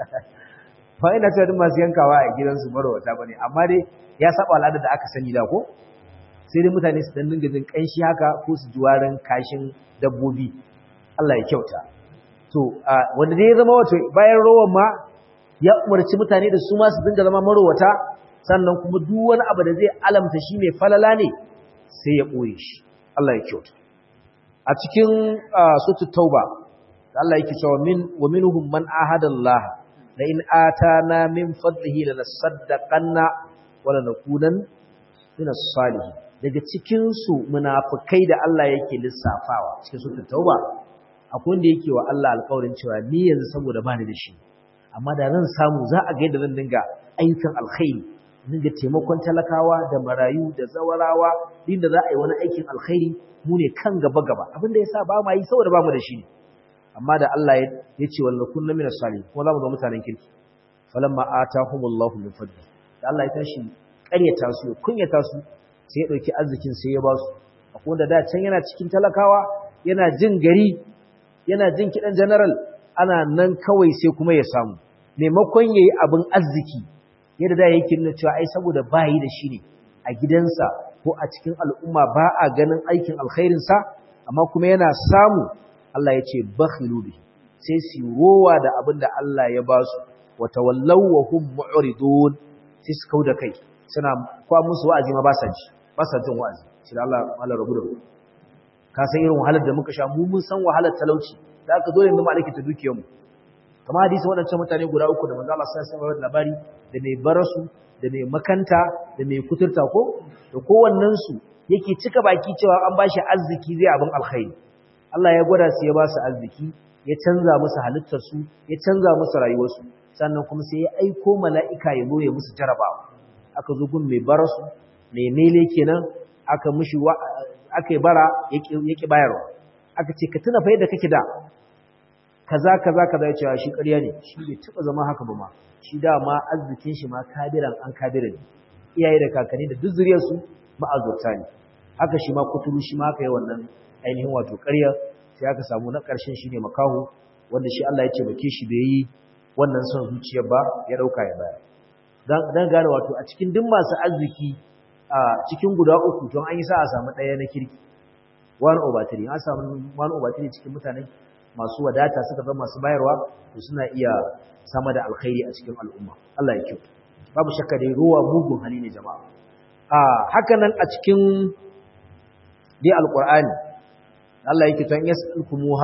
ba ina cewa duk masu yankawa a gidansu marwata ba ne amma dai ya saba al'adar da aka sani da ko sai dai mutane su dan dinga jin kanshi haka ko su ji warin kashin dabbobi Allah ya kyauta to wanda dai ya zama wato bayan rowan ma ya umarci mutane da su ma su dinga zama marwata sannan kuma duk wani abu da zai alamta shi mai falala ne sai ya ɓoye shi Allah ya kyauta a cikin sutu tauba Allah yake cewa min wa minhum man ahada Allah la in atana min fadlihi lanasaddaqanna wa lanakunan min as-salihin daga cikin su munafikai da Allah yake lissafawa cikin sutu tauba akwai wanda yake wa Allah alƙawarin cewa ni yanzu saboda bani da shi amma da zan samu za a ga yadda zan dinga ayyukan alkhairi dinga taimakon talakawa da marayu da zawarawa din da za a yi wani aikin alkhairi mu ne kan gaba gaba abin da yasa ba ma yi saboda ba mu da shi ne amma da Allah ya ce wal kunna min as-salihin kuma za mu ga mutanen kirki falamma atahumullahu min fadli da Allah ya tashi ƙaryata su ya kunyata su sai ya dauki arzikin sai ya ba su akwai wanda da can yana cikin talakawa yana jin gari yana jin kidan general ana nan kawai sai kuma ya samu maimakon yayi abin arziki yadda da yake nuna cewa ai saboda bayi da shi ne a gidansa ko a cikin al'umma ba a ganin aikin alkhairinsa amma kuma yana samu Allah ya ce bakhilu bi sai su rowa da abin da Allah ya ba su wa tawallaw wa hum mu'ridun sai su kauda kai suna kwa musu wa'azi ma ba sa ji ba sa jin wa'azi shi Allah Allah rabu da mu ka san irin wahalar da muka sha mu mun san wahalar talauci da aka dole mu malaki ta dukiyar mu kamar hadisi waɗancan mutane guda uku da manzo Allah sallallahu alaihi labari da mai barasu da mai makanta da mai kuturta ko da kowannen su yake cika baki cewa an bashi arziki zai abin alkhairi Allah ya gwada su ya ba su arziki ya canza musu halittar su ya canza musu rayuwar su sannan kuma sai ya aiko mala'ika ya zo ya musu jarabawa aka zo gun mai barasu mai mele kenan aka mishi aka yi bara yake bayarwa aka ce ka tuna fa yadda kake da kaza kaza kaza ya cewa shi ƙarya ne shi bai taɓa zama haka ba ma shi dama arzikin shi ma kabiran an kabira ne iyaye da kakanni da duk zuriyarsu ma'azurta ne haka shi ma kuturu shi ma aka yi wannan ainihin wato ƙarya sai aka samu na ƙarshen shi ne makaho wanda shi Allah ya ce bake shi bai yi wannan son zuciyar ba ya ɗauka ya baya dan gane wato a cikin duk masu arziki a cikin guda uku don an yi sa a samu ɗaya na kirki one over three an samu one over three cikin mutanen masu wadata suka zama masu bayarwa to suna iya sama da alkhairi a cikin al'umma Allah ya kyau babu shakka dai ruwa mugun hali ne jama'a a haka nan a cikin dai alqur'ani Allah yake tan yas'alkumuha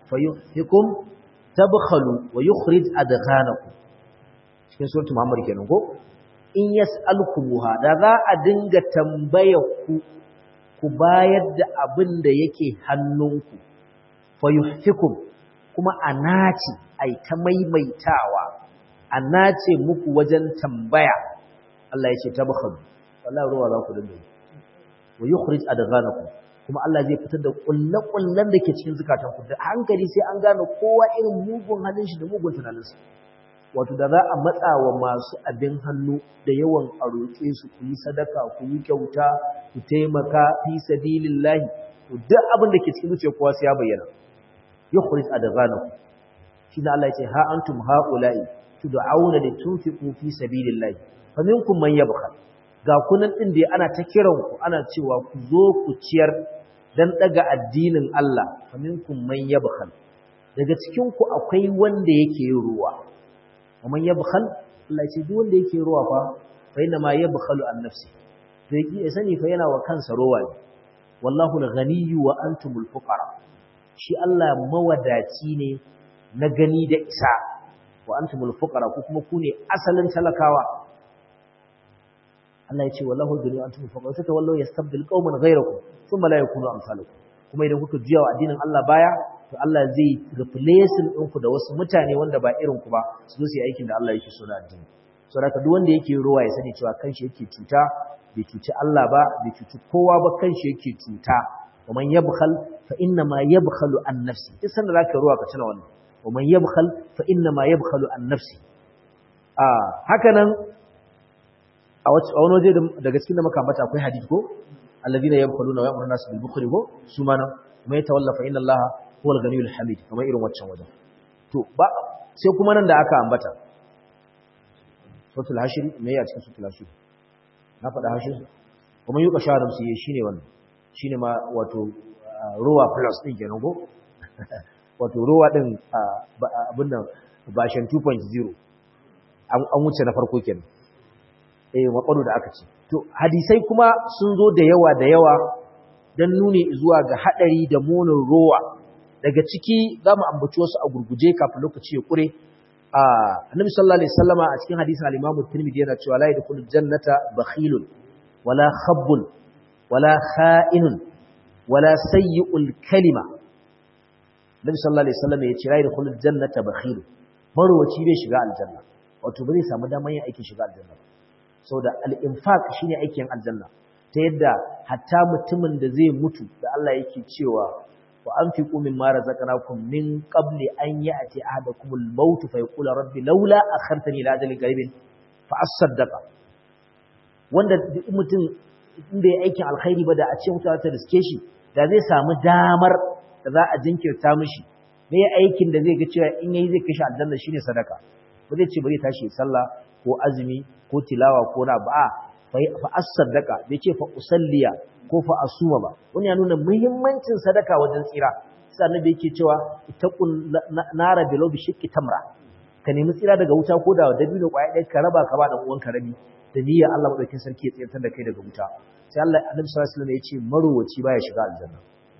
fayuhyikum tabkhalu wa yukhrij adghanakum cikin suratul muhammad kenan ko in yas'alkumuha da za a dinga tambaya ku ku bayar da abin da yake hannunku fayuhyikum kuma anaci ai ta maimaitawa anace muku wajen tambaya Allah ya ce tabkhalu wallahi ruwa za ku dinga wa yukhrij adghanakum kuma Allah zai fitar da kullakullan da ke cikin zukatanku da hankali sai an gane kowa irin mugun halin shi da mugun tunaninsa wato da za a matsa wa masu abin hannu da yawan a roƙe su ku yi sadaka ku yi kyauta ku taimaka fi sabilillahi to duk abin da ke cikin zuciyar kowa sai ya bayyana yukhrij adghanakum shi da Allah ya ce ha antum haula'i tud'auna litunfiqu fi sabilillahi faminkum man yabkhal ga kunan ɗin da ana ta kiran ku ana cewa ku zo ku ciyar dan daga addinin Allah faminkum man yabkhal daga cikin ku akwai wanda yake yin ruwa man yabkhal Allah ce duk wanda yake ruwa fa fa inna ma yabkhalu an nafsi to yake ya sani fa yana wa kansa ruwa ne wallahu al-ghaniyyu wa antumul fuqara shi Allah mawadaci ne na gani da isa wa antumul fuqara ku kuma ku ne asalin talakawa Allah ya ce wallahu duni antum fa qawta wallahu yastabdil qauman ghayrakum thumma la yakunu amsalukum kuma idan kuka juya wa addinin Allah baya to Allah zai replacing ɗinku da wasu mutane wanda ba irin ku ba su zo su yi aikin da Allah yake so da addini so da duk wanda yake ruwa ya sani cewa kanshi yake cuta bai cuci Allah ba bai cuci kowa ba kanshi yake cuta wa man yabkhal fa inna ma yabkhalu an nafsi duk sanda zaka ruwa ka tuna wannan wa man yabkhal fa inna ma yabkhalu an nafsi a haka nan a wani waje daga cikin da muka ambata akwai hadisi ko alladhina yabkhuluna wa ya'muruna nas bil bukhli ko su ma nan kuma yatawalla fa inna allaha huwal ghaniyul hamid kamar irin waccan wajen to ba sai kuma nan da aka ambata suratul hashir me ya cikin suratul hashir na faɗa hashir kuma yuka sharam su yi shine wannan shine ma wato ruwa plus din kenan ko wato ruwa din abin nan bashan 2.0 an wuce na farko kenan eh makwado da aka ce to hadisai kuma sun zo da yawa da yawa dan nuni zuwa ga hadari da munin rowa daga ciki zamu ambaci wasu a gurguje kafin lokaci ya kure a annabi sallallahu alaihi wasallama a cikin hadisin al-Imam Tirmidhi yana cewa la yadkhulul jannata bakhilun wala khabbun wala kha'inun wala sayyi'ul kalima Nabi sallallahu alaihi wasallam ya ce la yadkhulul jannata bakhilun marwaci bai shiga aljanna wato bai samu daman yin aikin shiga aljanna ba saboda al-infaq shine aikin aljanna ta yadda hatta mutumin da zai mutu da Allah yake cewa wa anfiqu mimma razaqnakum min qabli an ya'ti ahadakumul maut fa yaqulu rabbi laula akhartani ila ajalin qaribin fa asaddaqa wanda mutum inda ya aikin alkhairi ba da a ce mutuwa ta riske shi da zai samu damar da za a jinkirta mishi me aikin da zai ga cewa in yayi zai kashe aljanna shine sadaka ba zai ce bari tashi sallah ko azumi ko tilawa ko na ba fa as-sadaqa bai ce fa usalliya ko fa asuma ba wani ya nuna muhimmancin sadaka wajen tsira sai annabi yake cewa ittaqun nara bilaw bi shiqqi tamra ka nemi tsira daga wuta ko da dabino kwaya ɗaya ka raba ka ba da uwan rabi da niyyar Allah madaukakin sarki ya tsirtar da kai daga wuta sai Allah annabi sallallahu alaihi wasallam ya ce marowaci baya shiga aljanna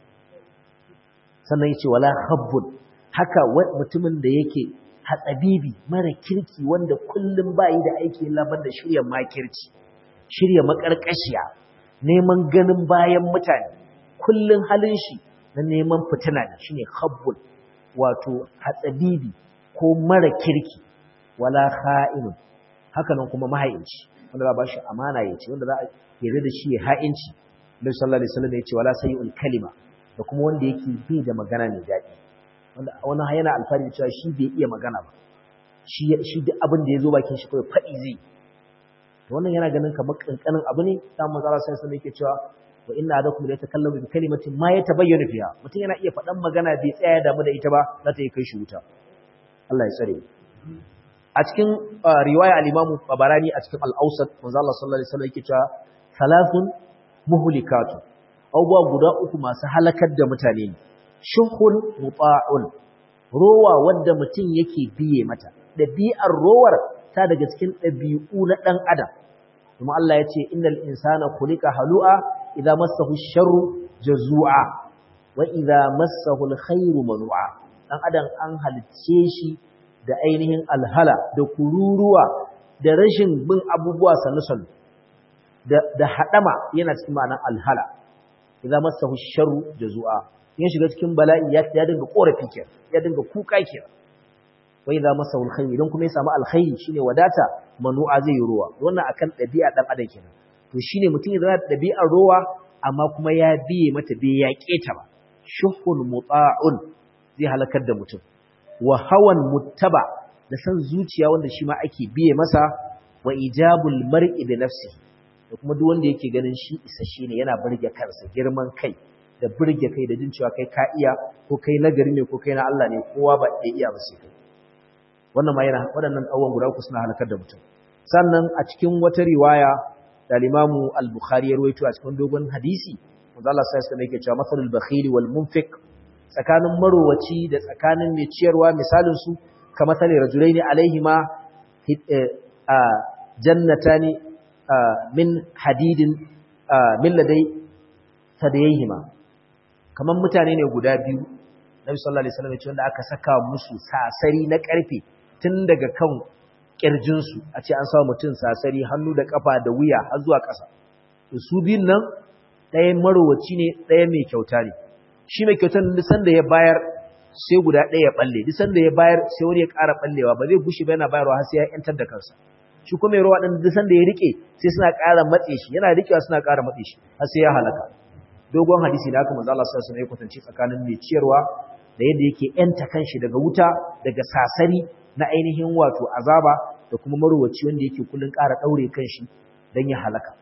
sannan ya ce wala khabbun haka mutumin da yake hatsabibi mara kirki wanda kullum bayi da aiki labar da shirya makirci shirya makarkashiya neman ganin bayan mutane kullum halin shi na neman fitina ne shine khabbul wato hatsabibi ko mara kirki wala kha'inun haka nan kuma mahaici wanda za ba shi amana ya ce wanda za a yarda da shi ya ha'inci Nabi sallallahu alaihi wasallam ya ce wala sayyul kalima da kuma wanda yake bi da magana mai daɗi wanda wani yana alfahari cewa shi bai iya magana ba shi shi duk abin da ya zo bakin shi kawai faɗi zai to wannan yana ganin kamar kankanin abu ne da manzo Allah sai sai yake cewa wa inna adakum la yatakallamu bi kalimatin ma yatabayyana fiha mutum yana iya faɗan magana bai tsaya damu da ita ba za ta yi kai shi wuta Allah ya tsare a cikin riwaya al-Imam Tabarani a cikin al-Awsat manzo Allah sallallahu alaihi wasallam yake cewa thalathun muhlikatu abubuwa guda uku masu halakar da mutane ne shuhun muta'un rowa wanda mutum yake biye mata ɗabi'ar rowar ta daga cikin ɗabi'u na ɗan adam kuma Allah ya ce innal insana khuliqa halu'a idza massahu sharru jazua wa idza massahu alkhairu manu'a dan adam an halicce shi da ainihin alhala da kururuwa da rashin bin abubuwa sannu da da hadama yana cikin ma'anar alhala idza masahu sharru jazua in shiga cikin bala'i ya ya dinga korafi ke ya dinga kuka ke wa idza masahu alkhair idan kuma ya samu alkhairi shine wadata manu'a zai yi ruwa wannan akan dabi'a dan adam kenan to shine mutum ya zama dabi'ar ruwa amma kuma ya biye mata bai yaƙe ta ba shuhun muta'un zai halakar da mutum wa hawan muttaba da san zuciya wanda shi ma ake biye masa wa ijabul mar'i bi nafsihi da kuma duk wanda yake ganin shi isasshe ne yana burge kansa girman kai da burge kai da jin cewa kai ka iya ko kai nagari ne ko kai na Allah ne kowa ba ya iya ba sai kai wannan ma yana waɗannan abubuwan guda uku suna halakar da mutum sannan a cikin wata riwaya da Limamu Al-Bukhari ya rawaito a cikin dogon hadisi manzo Allah sai sai yake cewa masalul bakhili wal munfiq tsakanin marowaci da tsakanin mai ciyarwa misalin su kamar tale rajulaini alaihima jannatani min hadidin min ladai sadayhima kamar mutane ne guda biyu Nabi sallallahu alaihi wasallam ya ce wanda aka saka musu sasari na karfe tun daga kan kirjinsu a ce an samu mutum sasari hannu da kafa da wuya har zuwa ƙasa to su biyun nan ɗaya marowaci ne ɗaya mai kyauta ne shi mai kyautar duk sanda ya bayar sai guda ɗaya ya balle duk sanda ya bayar sai wani ya ƙara ballewa ba zai gushe ba yana bayarwa har sai ya yantar da kansa shi kuma mai rawa ɗin duk sanda ya rike sai suna ƙara matse shi yana rikewa suna ƙara matse shi har sai ya halaka dogon hadisi da haka manzo Allah sallallahu alaihi wasallam ya kwatance tsakanin mai ciyarwa da yadda yake yanta kanshi daga wuta daga sasari na ainihin wato azaba da kuma maruwaci wanda yake kullun ƙara daure kanshi dan ya halaka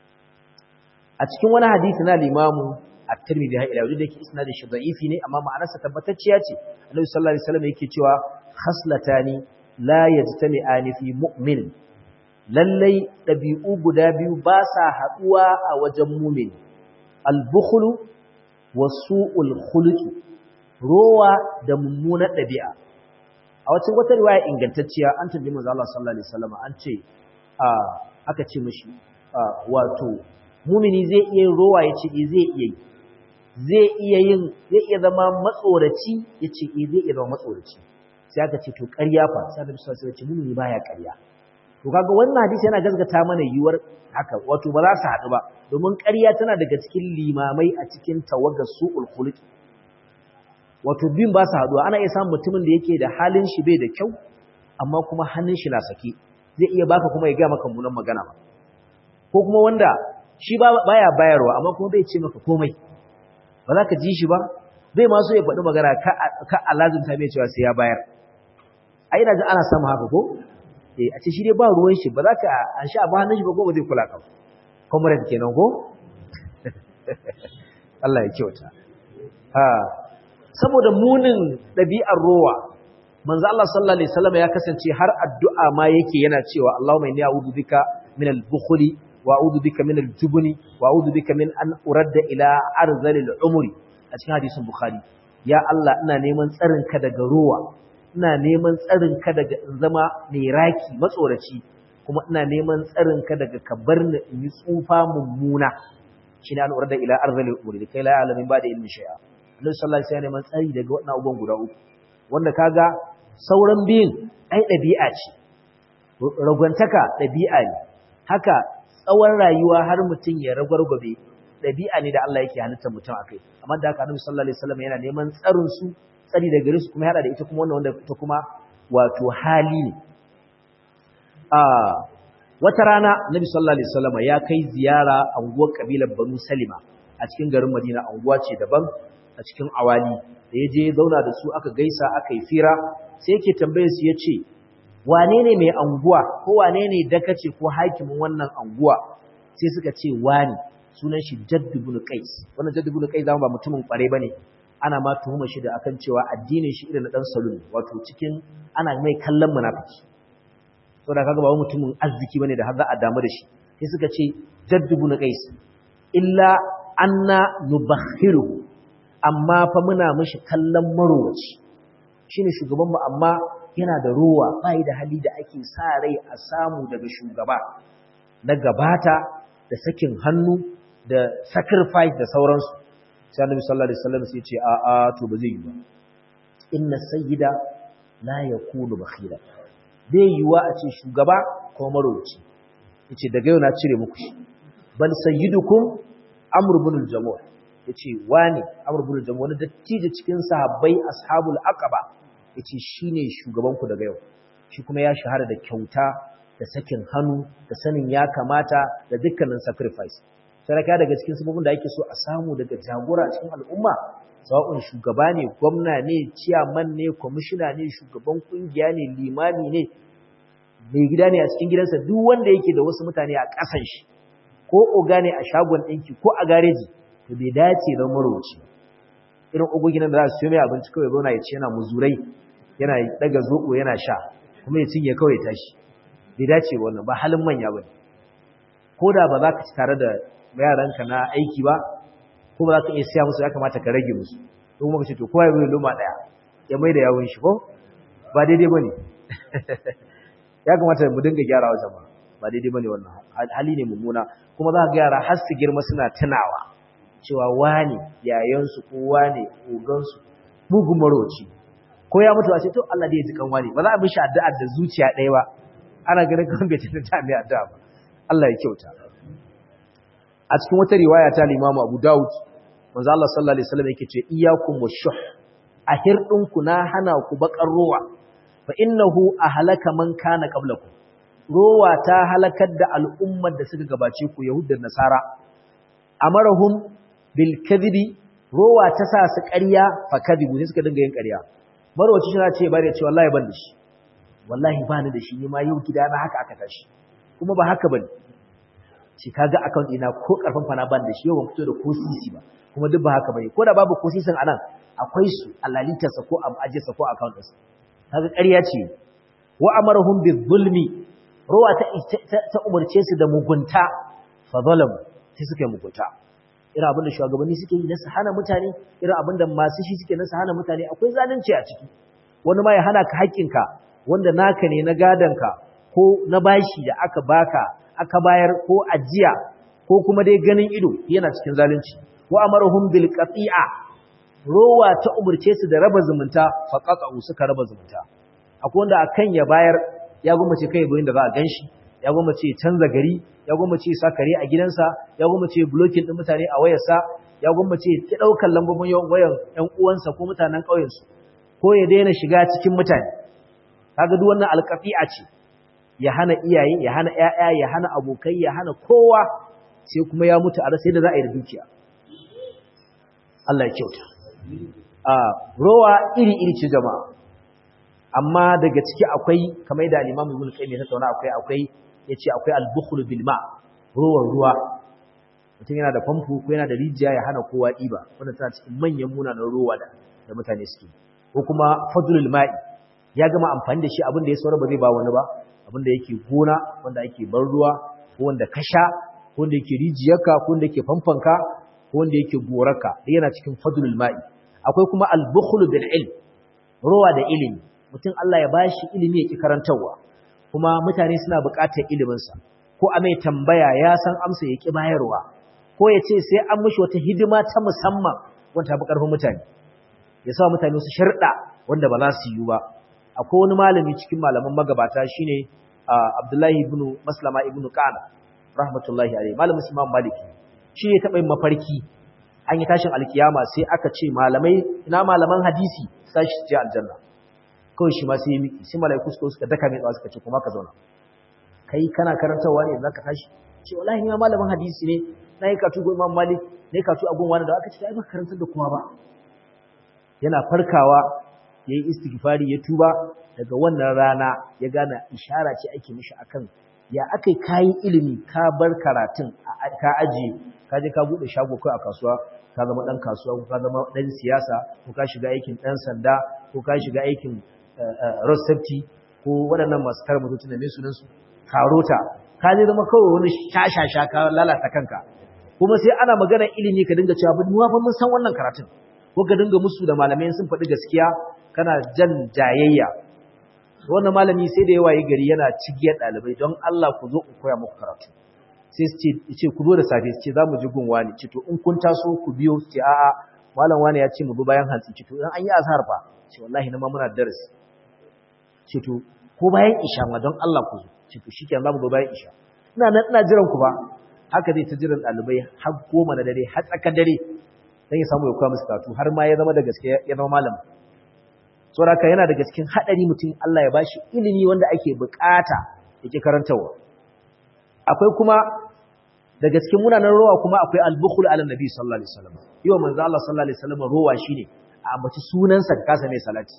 a cikin wani hadisi na limamu at-Tirmidhi ha ila da yake isnadin shi da'ifi ne amma ma'anarsa tabbatacciya ce Annabi sallallahu alaihi wasallam yake cewa khaslatani la yajtami'ani fi mu'min lallai dabi'u guda biyu ba sa haduwa a wajen mu'min al-bukhlu wa su'ul khuluqi rowa da mummunar dabi'a a wacin wata riwaya ingantacciya an tambayi manzo Allah sallallahu alaihi wasallam an ce aka ce mishi wato mumini zai iya yin rowa yace eh zai iya yi zai iya yin zai iya zama matsoraci yace eh zai iya zama matsoraci sai aka ce to ƙarya fa sai Annabi sallallahu alaihi wasallam ya ce mumini baya ƙarya to kaga wannan hadisi yana gaskata mana yiwuwar haka wato ba za su haɗu ba domin ƙarya tana daga cikin limamai a cikin tawagar su'ul khuluqi wato bin ba su haɗuwa ana iya samun mutumin da yake da halin shi bai da kyau amma kuma hannun shi na sake zai iya baka kuma ya ga maka munan magana ba ko kuma wanda shi baya bayarwa amma kuma bai ce maka komai ba za ka ji shi ba bai ma so ya faɗi magana ka alazin ta mai cewa sai ya bayar a ina jin ana samun haka ko eh a ce shi dai ba ruwan shi ba za ka an sha ba hannun shi ba ko ba zai kula ka comrade kenan ko Allah ya kyauta ha saboda munin ɗabi'ar rowa manzo Allah sallallahu alaihi wasallam ya kasance har addu'a ma yake yana cewa Allahumma inni a'udhu bika min al-bukhli wa a'udhu bika min al-jubni wa a'udhu bika min an uradda ila arzalil umri a cikin hadisin bukhari ya Allah ina neman tsarin ka daga rowa ina neman tsarin ka daga in zama mai raki matsoraci kuma ina neman tsarin ka daga ka bar ni in yi tsufa mummuna shine an uradda ila arzalil umri kai la ya'lamu ba da ilmi shay'a Allah sallallahu alaihi wasallam neman tsari daga wannan abubuwan guda uku wanda kaga sauran biyun ai dabi'a ce ragwantaka dabi'a ne haka tsawon rayuwa har mutum ya ragwargwabe dabi'a ne da Allah yake halitta mutum akai amma da haka Annabi sallallahu alaihi wasallam yana neman tsarin su tsari daga gare su kuma hada da ita kuma wannan wanda ta kuma wato hali ne a wata rana Annabi sallallahu alaihi wasallam ya kai ziyara anguwar kabilar Banu Salima a cikin garin Madina anguwa ce daban a cikin awali da ya je zauna da su aka gaisa aka yi fira sai yake tambaye su ya ce wane ne mai anguwa ko wane ne dakace ko hakimin wannan anguwa sai suka ce wani sunan shi jaddu bin qais wannan jaddu bin qais ba mutumin kware bane ana ma tuhuma shi da akan cewa addinin shi irin na dan salul wato cikin ana mai kallon munafiki saboda kaga ba mutumin arziki bane da har za a damu da shi sai suka ce jaddu bin qais illa anna nubakhiru amma fa muna mishi kallon marowaci shine shugaban mu amma yana da ruwa bai da hali da ake sa rai a samu daga shugaba na gabata da sakin hannu da sacrifice da sauransu sai Annabi sallallahu alaihi wasallam sai ya ce a a to ba zai yi ba inna sayyida la yakunu bakhila bai yiwa a ce shugaba ko marauci yace daga yau na cire muku shi bal sayyidukum amr ibn al-jamuh yace wani amr ibn al-jamuh wani dattijo cikin sahabbai ashabul aqaba yace shine shugaban ku daga yau shi kuma ya shahara da kyauta da sakin hannu da sanin ya kamata da dukkanin sacrifice saraka daga cikin sabobin da ake so a samu daga jagora cikin al'umma sawa'un shugaba ne gwamna ne ciyaman ne kwamishina ne shugaban kungiya ne limami ne mai gida ne a cikin gidansa duk wanda yake da wasu mutane a ƙasan shi ko oga ne a shagon ɗinki ko a gareji to bai dace don marauci irin ogogin da za su mai abinci kawai zauna ya ce yana muzurai yana daga zoɓo yana sha kuma ya cinye kawai tashi bai dace wannan ba halin manya ba ko da ba za ka ci tare da yaranka na aiki ba ko ba za ka iya siya musu ya kamata ka rage musu don kuma ka ce to kowa ya bai loma ɗaya ya mai da yawon shi ko ba daidai ba ne ya kamata mu dinga gyara wa jama'a ba daidai ba ne wannan hali ne mummuna kuma za ka gyara har su girma suna tunawa cewa wane yayansu ko wane ogansu mugun maroci ko ya mutu a ce to Allah da ya ji kan wani ba za a mishi addu'a da zuciya ɗaya ba ana ganin kan bai tana ta mai addu'a ba Allah ya kyauta a cikin wata riwaya ta Imam Abu Dawud manzo Allah sallallahu alaihi wasallam yake ce iyyakum washuh a hirdinku na hana ku bakar rowa fa innahu ahlaka man kana qablakum rowa ta halakar da al'ummar da suka gabace ku yahud da nasara amarahum bil kadhibi rowa ta sa su ƙarya fa kadhibu ne suka dinga yin ƙarya marwaci shi ce bare ce wallahi ban da shi wallahi ba ni da shi ne ma yau gida na haka aka tashi kuma ba haka bane shi kaga account ina ko karfan fana ban da shi yau ban fito da ko sisi ba kuma duk ba haka bane ko da babu ko sisin anan akwai su alalitarsa ko ajiyarsa ko account ɗinsa kaga ƙarya ce wa amarahum bizulmi ruwa ta ta umarce su da mugunta fa zalamu sai suka yi mugunta irin abin da shugabanni suke yi na su hana mutane irin abin da masu shi suke na su hana mutane akwai zalunci a ciki wani ma ya hana ka haƙƙinka wanda naka ne na gadonka ko na bashi da aka baka aka bayar ko ajiya ko kuma dai ganin ido yana cikin zalunci wa amarahum bil qati'a rowa ta umurce su da raba zumunta fa qata'u suka raba zumunta akwai wanda akan ya bayar ya gwammace kai goyin da za a ganshi ya gwammace canza gari ya gwammace sa kare a gidansa ya gwammace blocking din mutane a wayarsa ya gwammace ki daukar lambobin wayan ƴan uwansa ko mutanen ƙauyensu ko ya daina shiga cikin mutane kaga duk wannan alƙafi'a ce ya hana iyaye ya hana ƴaƴa ya hana abokai ya hana kowa sai kuma ya mutu a rasa yadda za a yi da dukiya Allah ya kyauta a rowa iri iri ce jama'a amma daga ciki akwai kamar da al-Imam Ibn Qayyim ya tattauna akwai akwai yace akwai al-bukhl bil ma ruwan ruwa mutum yana da famfo ko yana da rijiya ya hana kowa diba wannan tana cikin manyan munanan ruwa da da mutane suke ko kuma fadlul ma'i ya gama amfani da shi abin da ya saura ba zai ba wani ba abin da yake gona wanda ake bar ruwa ko wanda ka sha ko wanda yake rijiyarka ko wanda yake famfanka ko wanda yake gorarka yana cikin fadlul ma'i akwai kuma al-bukhl bil ilm ruwa da ilimi mutum Allah ya bashi ilimi yake karantawa kuma mutane suna buƙatar ilimin sa ko a mai tambaya ya san amsa yake bayarwa ko ya ce sai an mishi wata hidima ta musamman wanda ta karfin mutane ya sa mutane su sharda wanda ba za su yi ba akwai wani malami cikin malaman magabata shine Abdullahi ibn Maslama ibn Qana rahmatullahi alayhi malamin Imam Maliki shi ne taɓa yin mafarki an yi tashin alkiyama sai aka ce malamai ina malaman hadisi sai shi je aljanna kawai shi ma sai ya miki sai malaiku suka suka daka mai tsawa suka ce kuma ka zauna kai kana karantawa ne zaka tashi ce wallahi ni ma malamin hadisi ne na yi katu go Imam Malik ne katu a gun wani da aka ce ai ba karantar da kowa ba yana farkawa yayi istighfari ya tuba daga wannan rana ya gane ishara ce ake mishi akan ya akai kayi ilimi ka bar karatun ka ajiye ka je ka bude shago kai a kasuwa ka zama dan kasuwa ko ka zama dan siyasa ko ka shiga aikin dan sanda ko ka shiga aikin road safety ko waɗannan masu kare mutum da me sunan su karota ka je zama kawai wani shashasha ka lalata kanka kuma sai ana magana ilimi ka dinga cewa mu fa mun san wannan karatun ko ka dinga musu da malamai sun faɗi gaskiya kana jan jayayya wannan malami sai da yawa yi gari yana cigiyar ɗalibai don Allah ku zo ku koya muku karatu sai su ce ku zo da safe su ce za mu ji gun wani ce to in kun taso ku biyo su ce a'a malam wani ya ce mu bi bayan hantsi ce to in an yi azhar fa ce wallahi na ma muna darasi ce to ko bayan isha ma don Allah ku ce to shikenan zamu go bayan isha ina nan ina jiran ku ba haka zai ta jiran ɗalibai har goma na dare har tsakar dare dan ya samu ya koya musu karatu har ma ya zama da gaske ya zama malam saboda yana daga cikin hadari mutum Allah ya bashi ilimi wanda ake bukata yake karantawa akwai kuma daga cikin munanan rowa kuma akwai al-bukhul ala nabi sallallahu alaihi wasallam yau manzo Allah sallallahu alaihi wasallam rowa shine a ambaci sunansa ka kasa mai salati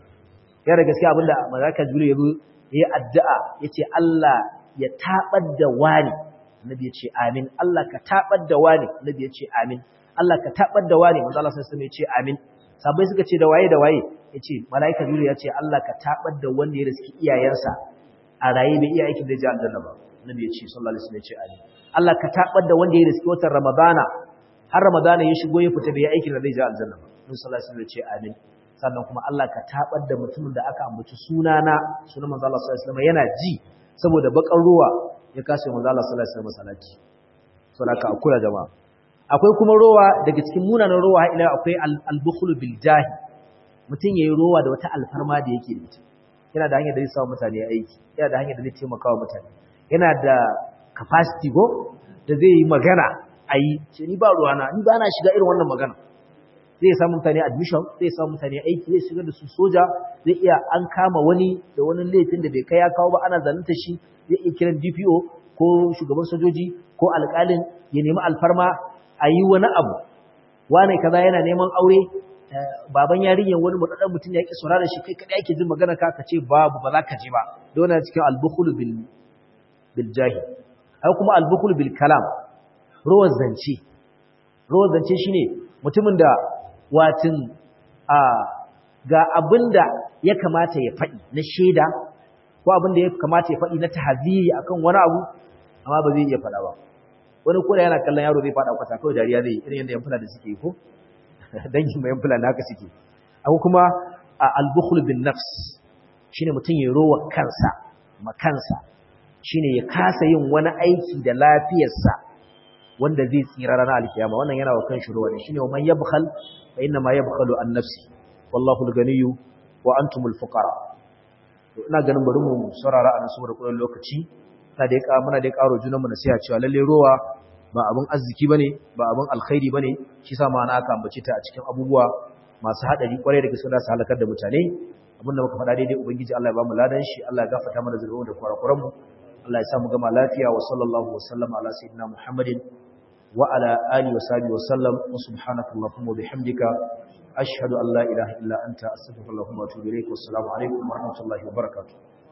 ya da gaskiya abinda malaka jibril yazo yayi addu'a yace Allah ya tabar da wani annabi yace amin Allah ka tabar da wani annabi yace amin Allah ka tabar da wani manzo Allah sallallahu alaihi wasallam yace amin sabai suka ce da waye da waye yace malaika jibril yace Allah ka tabar da wanda ya riski iyayensa a raye bai iya aikin da ji aljanna ba annabi yace sallallahu alaihi wasallam yace amin Allah ka tabar da wanda ya riski watan ramadana har ramadana ya shigo ya fita bai aikin da zai ji aljanna ba annabi sallallahu alaihi wasallam yace amin sannan kuma Allah ka tabar da mutumin da aka ambaci sunana sunan manzo Allah sallallahu alaihi wasallam yana ji saboda bakan ruwa ya kasa manzo Allah sallallahu alaihi wasallam salati saboda ka akura jama'a akwai kuma rowa daga cikin munanan rowa ila akwai al-bukhul bil jahi mutum yayi rowa da wata alfarma da yake da ita yana da hanyar da zai sa mutane aiki yana da hanyar da zai taimaka wa mutane yana da capacity go da zai yi magana ayi ce ni ba ruwana ni ba na shiga irin wannan magana zai samu mutane admission zai samu mutane aiki zai shigar da su soja zai iya an kama wani da wani laifin da bai kai ya kawo ba ana zalunta shi zai iya kiran DPO ko shugaban sojoji ko alƙalin ya nemi alfarma a yi wani abu wane kaza yana neman aure baban yarinyar wani mutaɗan mutum ya ƙi saurara shi kai kaɗai ake jin magana ka ce babu ba za ka je ba don na cikin albukhul bil bil jahi ai kuma albukhul bil kalam rawar zance rawar zance shine mutumin da watin a ga abinda ya kamata ya faɗi na shaida ko abinda ya kamata ya faɗi na tahziri akan wani abu amma ba zai iya faɗa ba wani koda yana kallon yaro zai faɗa kwata kawai dariya zai irin yadda yan fula da suke ko dangin mai yan fula na haka suke akwai kuma al-bukhl bin nafs shine mutum ya rowa kansa makansa shine ya kasa yin wani aiki da lafiyarsa wanda zai tsira ranar alkiyama wannan yana wa kan shi ruwa ne shine man yabkhal fa inna ma yabkhalu an nafsi wallahu al-ganiyyu wa antumul fuqara to ina ganin bari mu saurara a nan saboda kullun lokaci ta dai ka muna dai karo junan mu nasiha cewa lalle ruwa ba abun arziki bane ba abun alkhairi bane shi sa ma na aka ambace ta a cikin abubuwa masu hadari kwarai da gaske da su halakar da mutane abinda muka faɗa daidai ubangiji Allah ya ba mu ladan shi Allah ya gafarta mana zurfin da kurakuran mu Allah ya sa mu gama lafiya wa sallallahu wa sallama ala sayyidina Muhammadin wa ala alihi wa sahbihi wa sallam wa subhanaka allahumma wa bihamdika ashhadu an la ilaha illa anta astaghfiruka wa atubu ilaik wa assalamu alaikum wa rahmatullahi wa barakatuh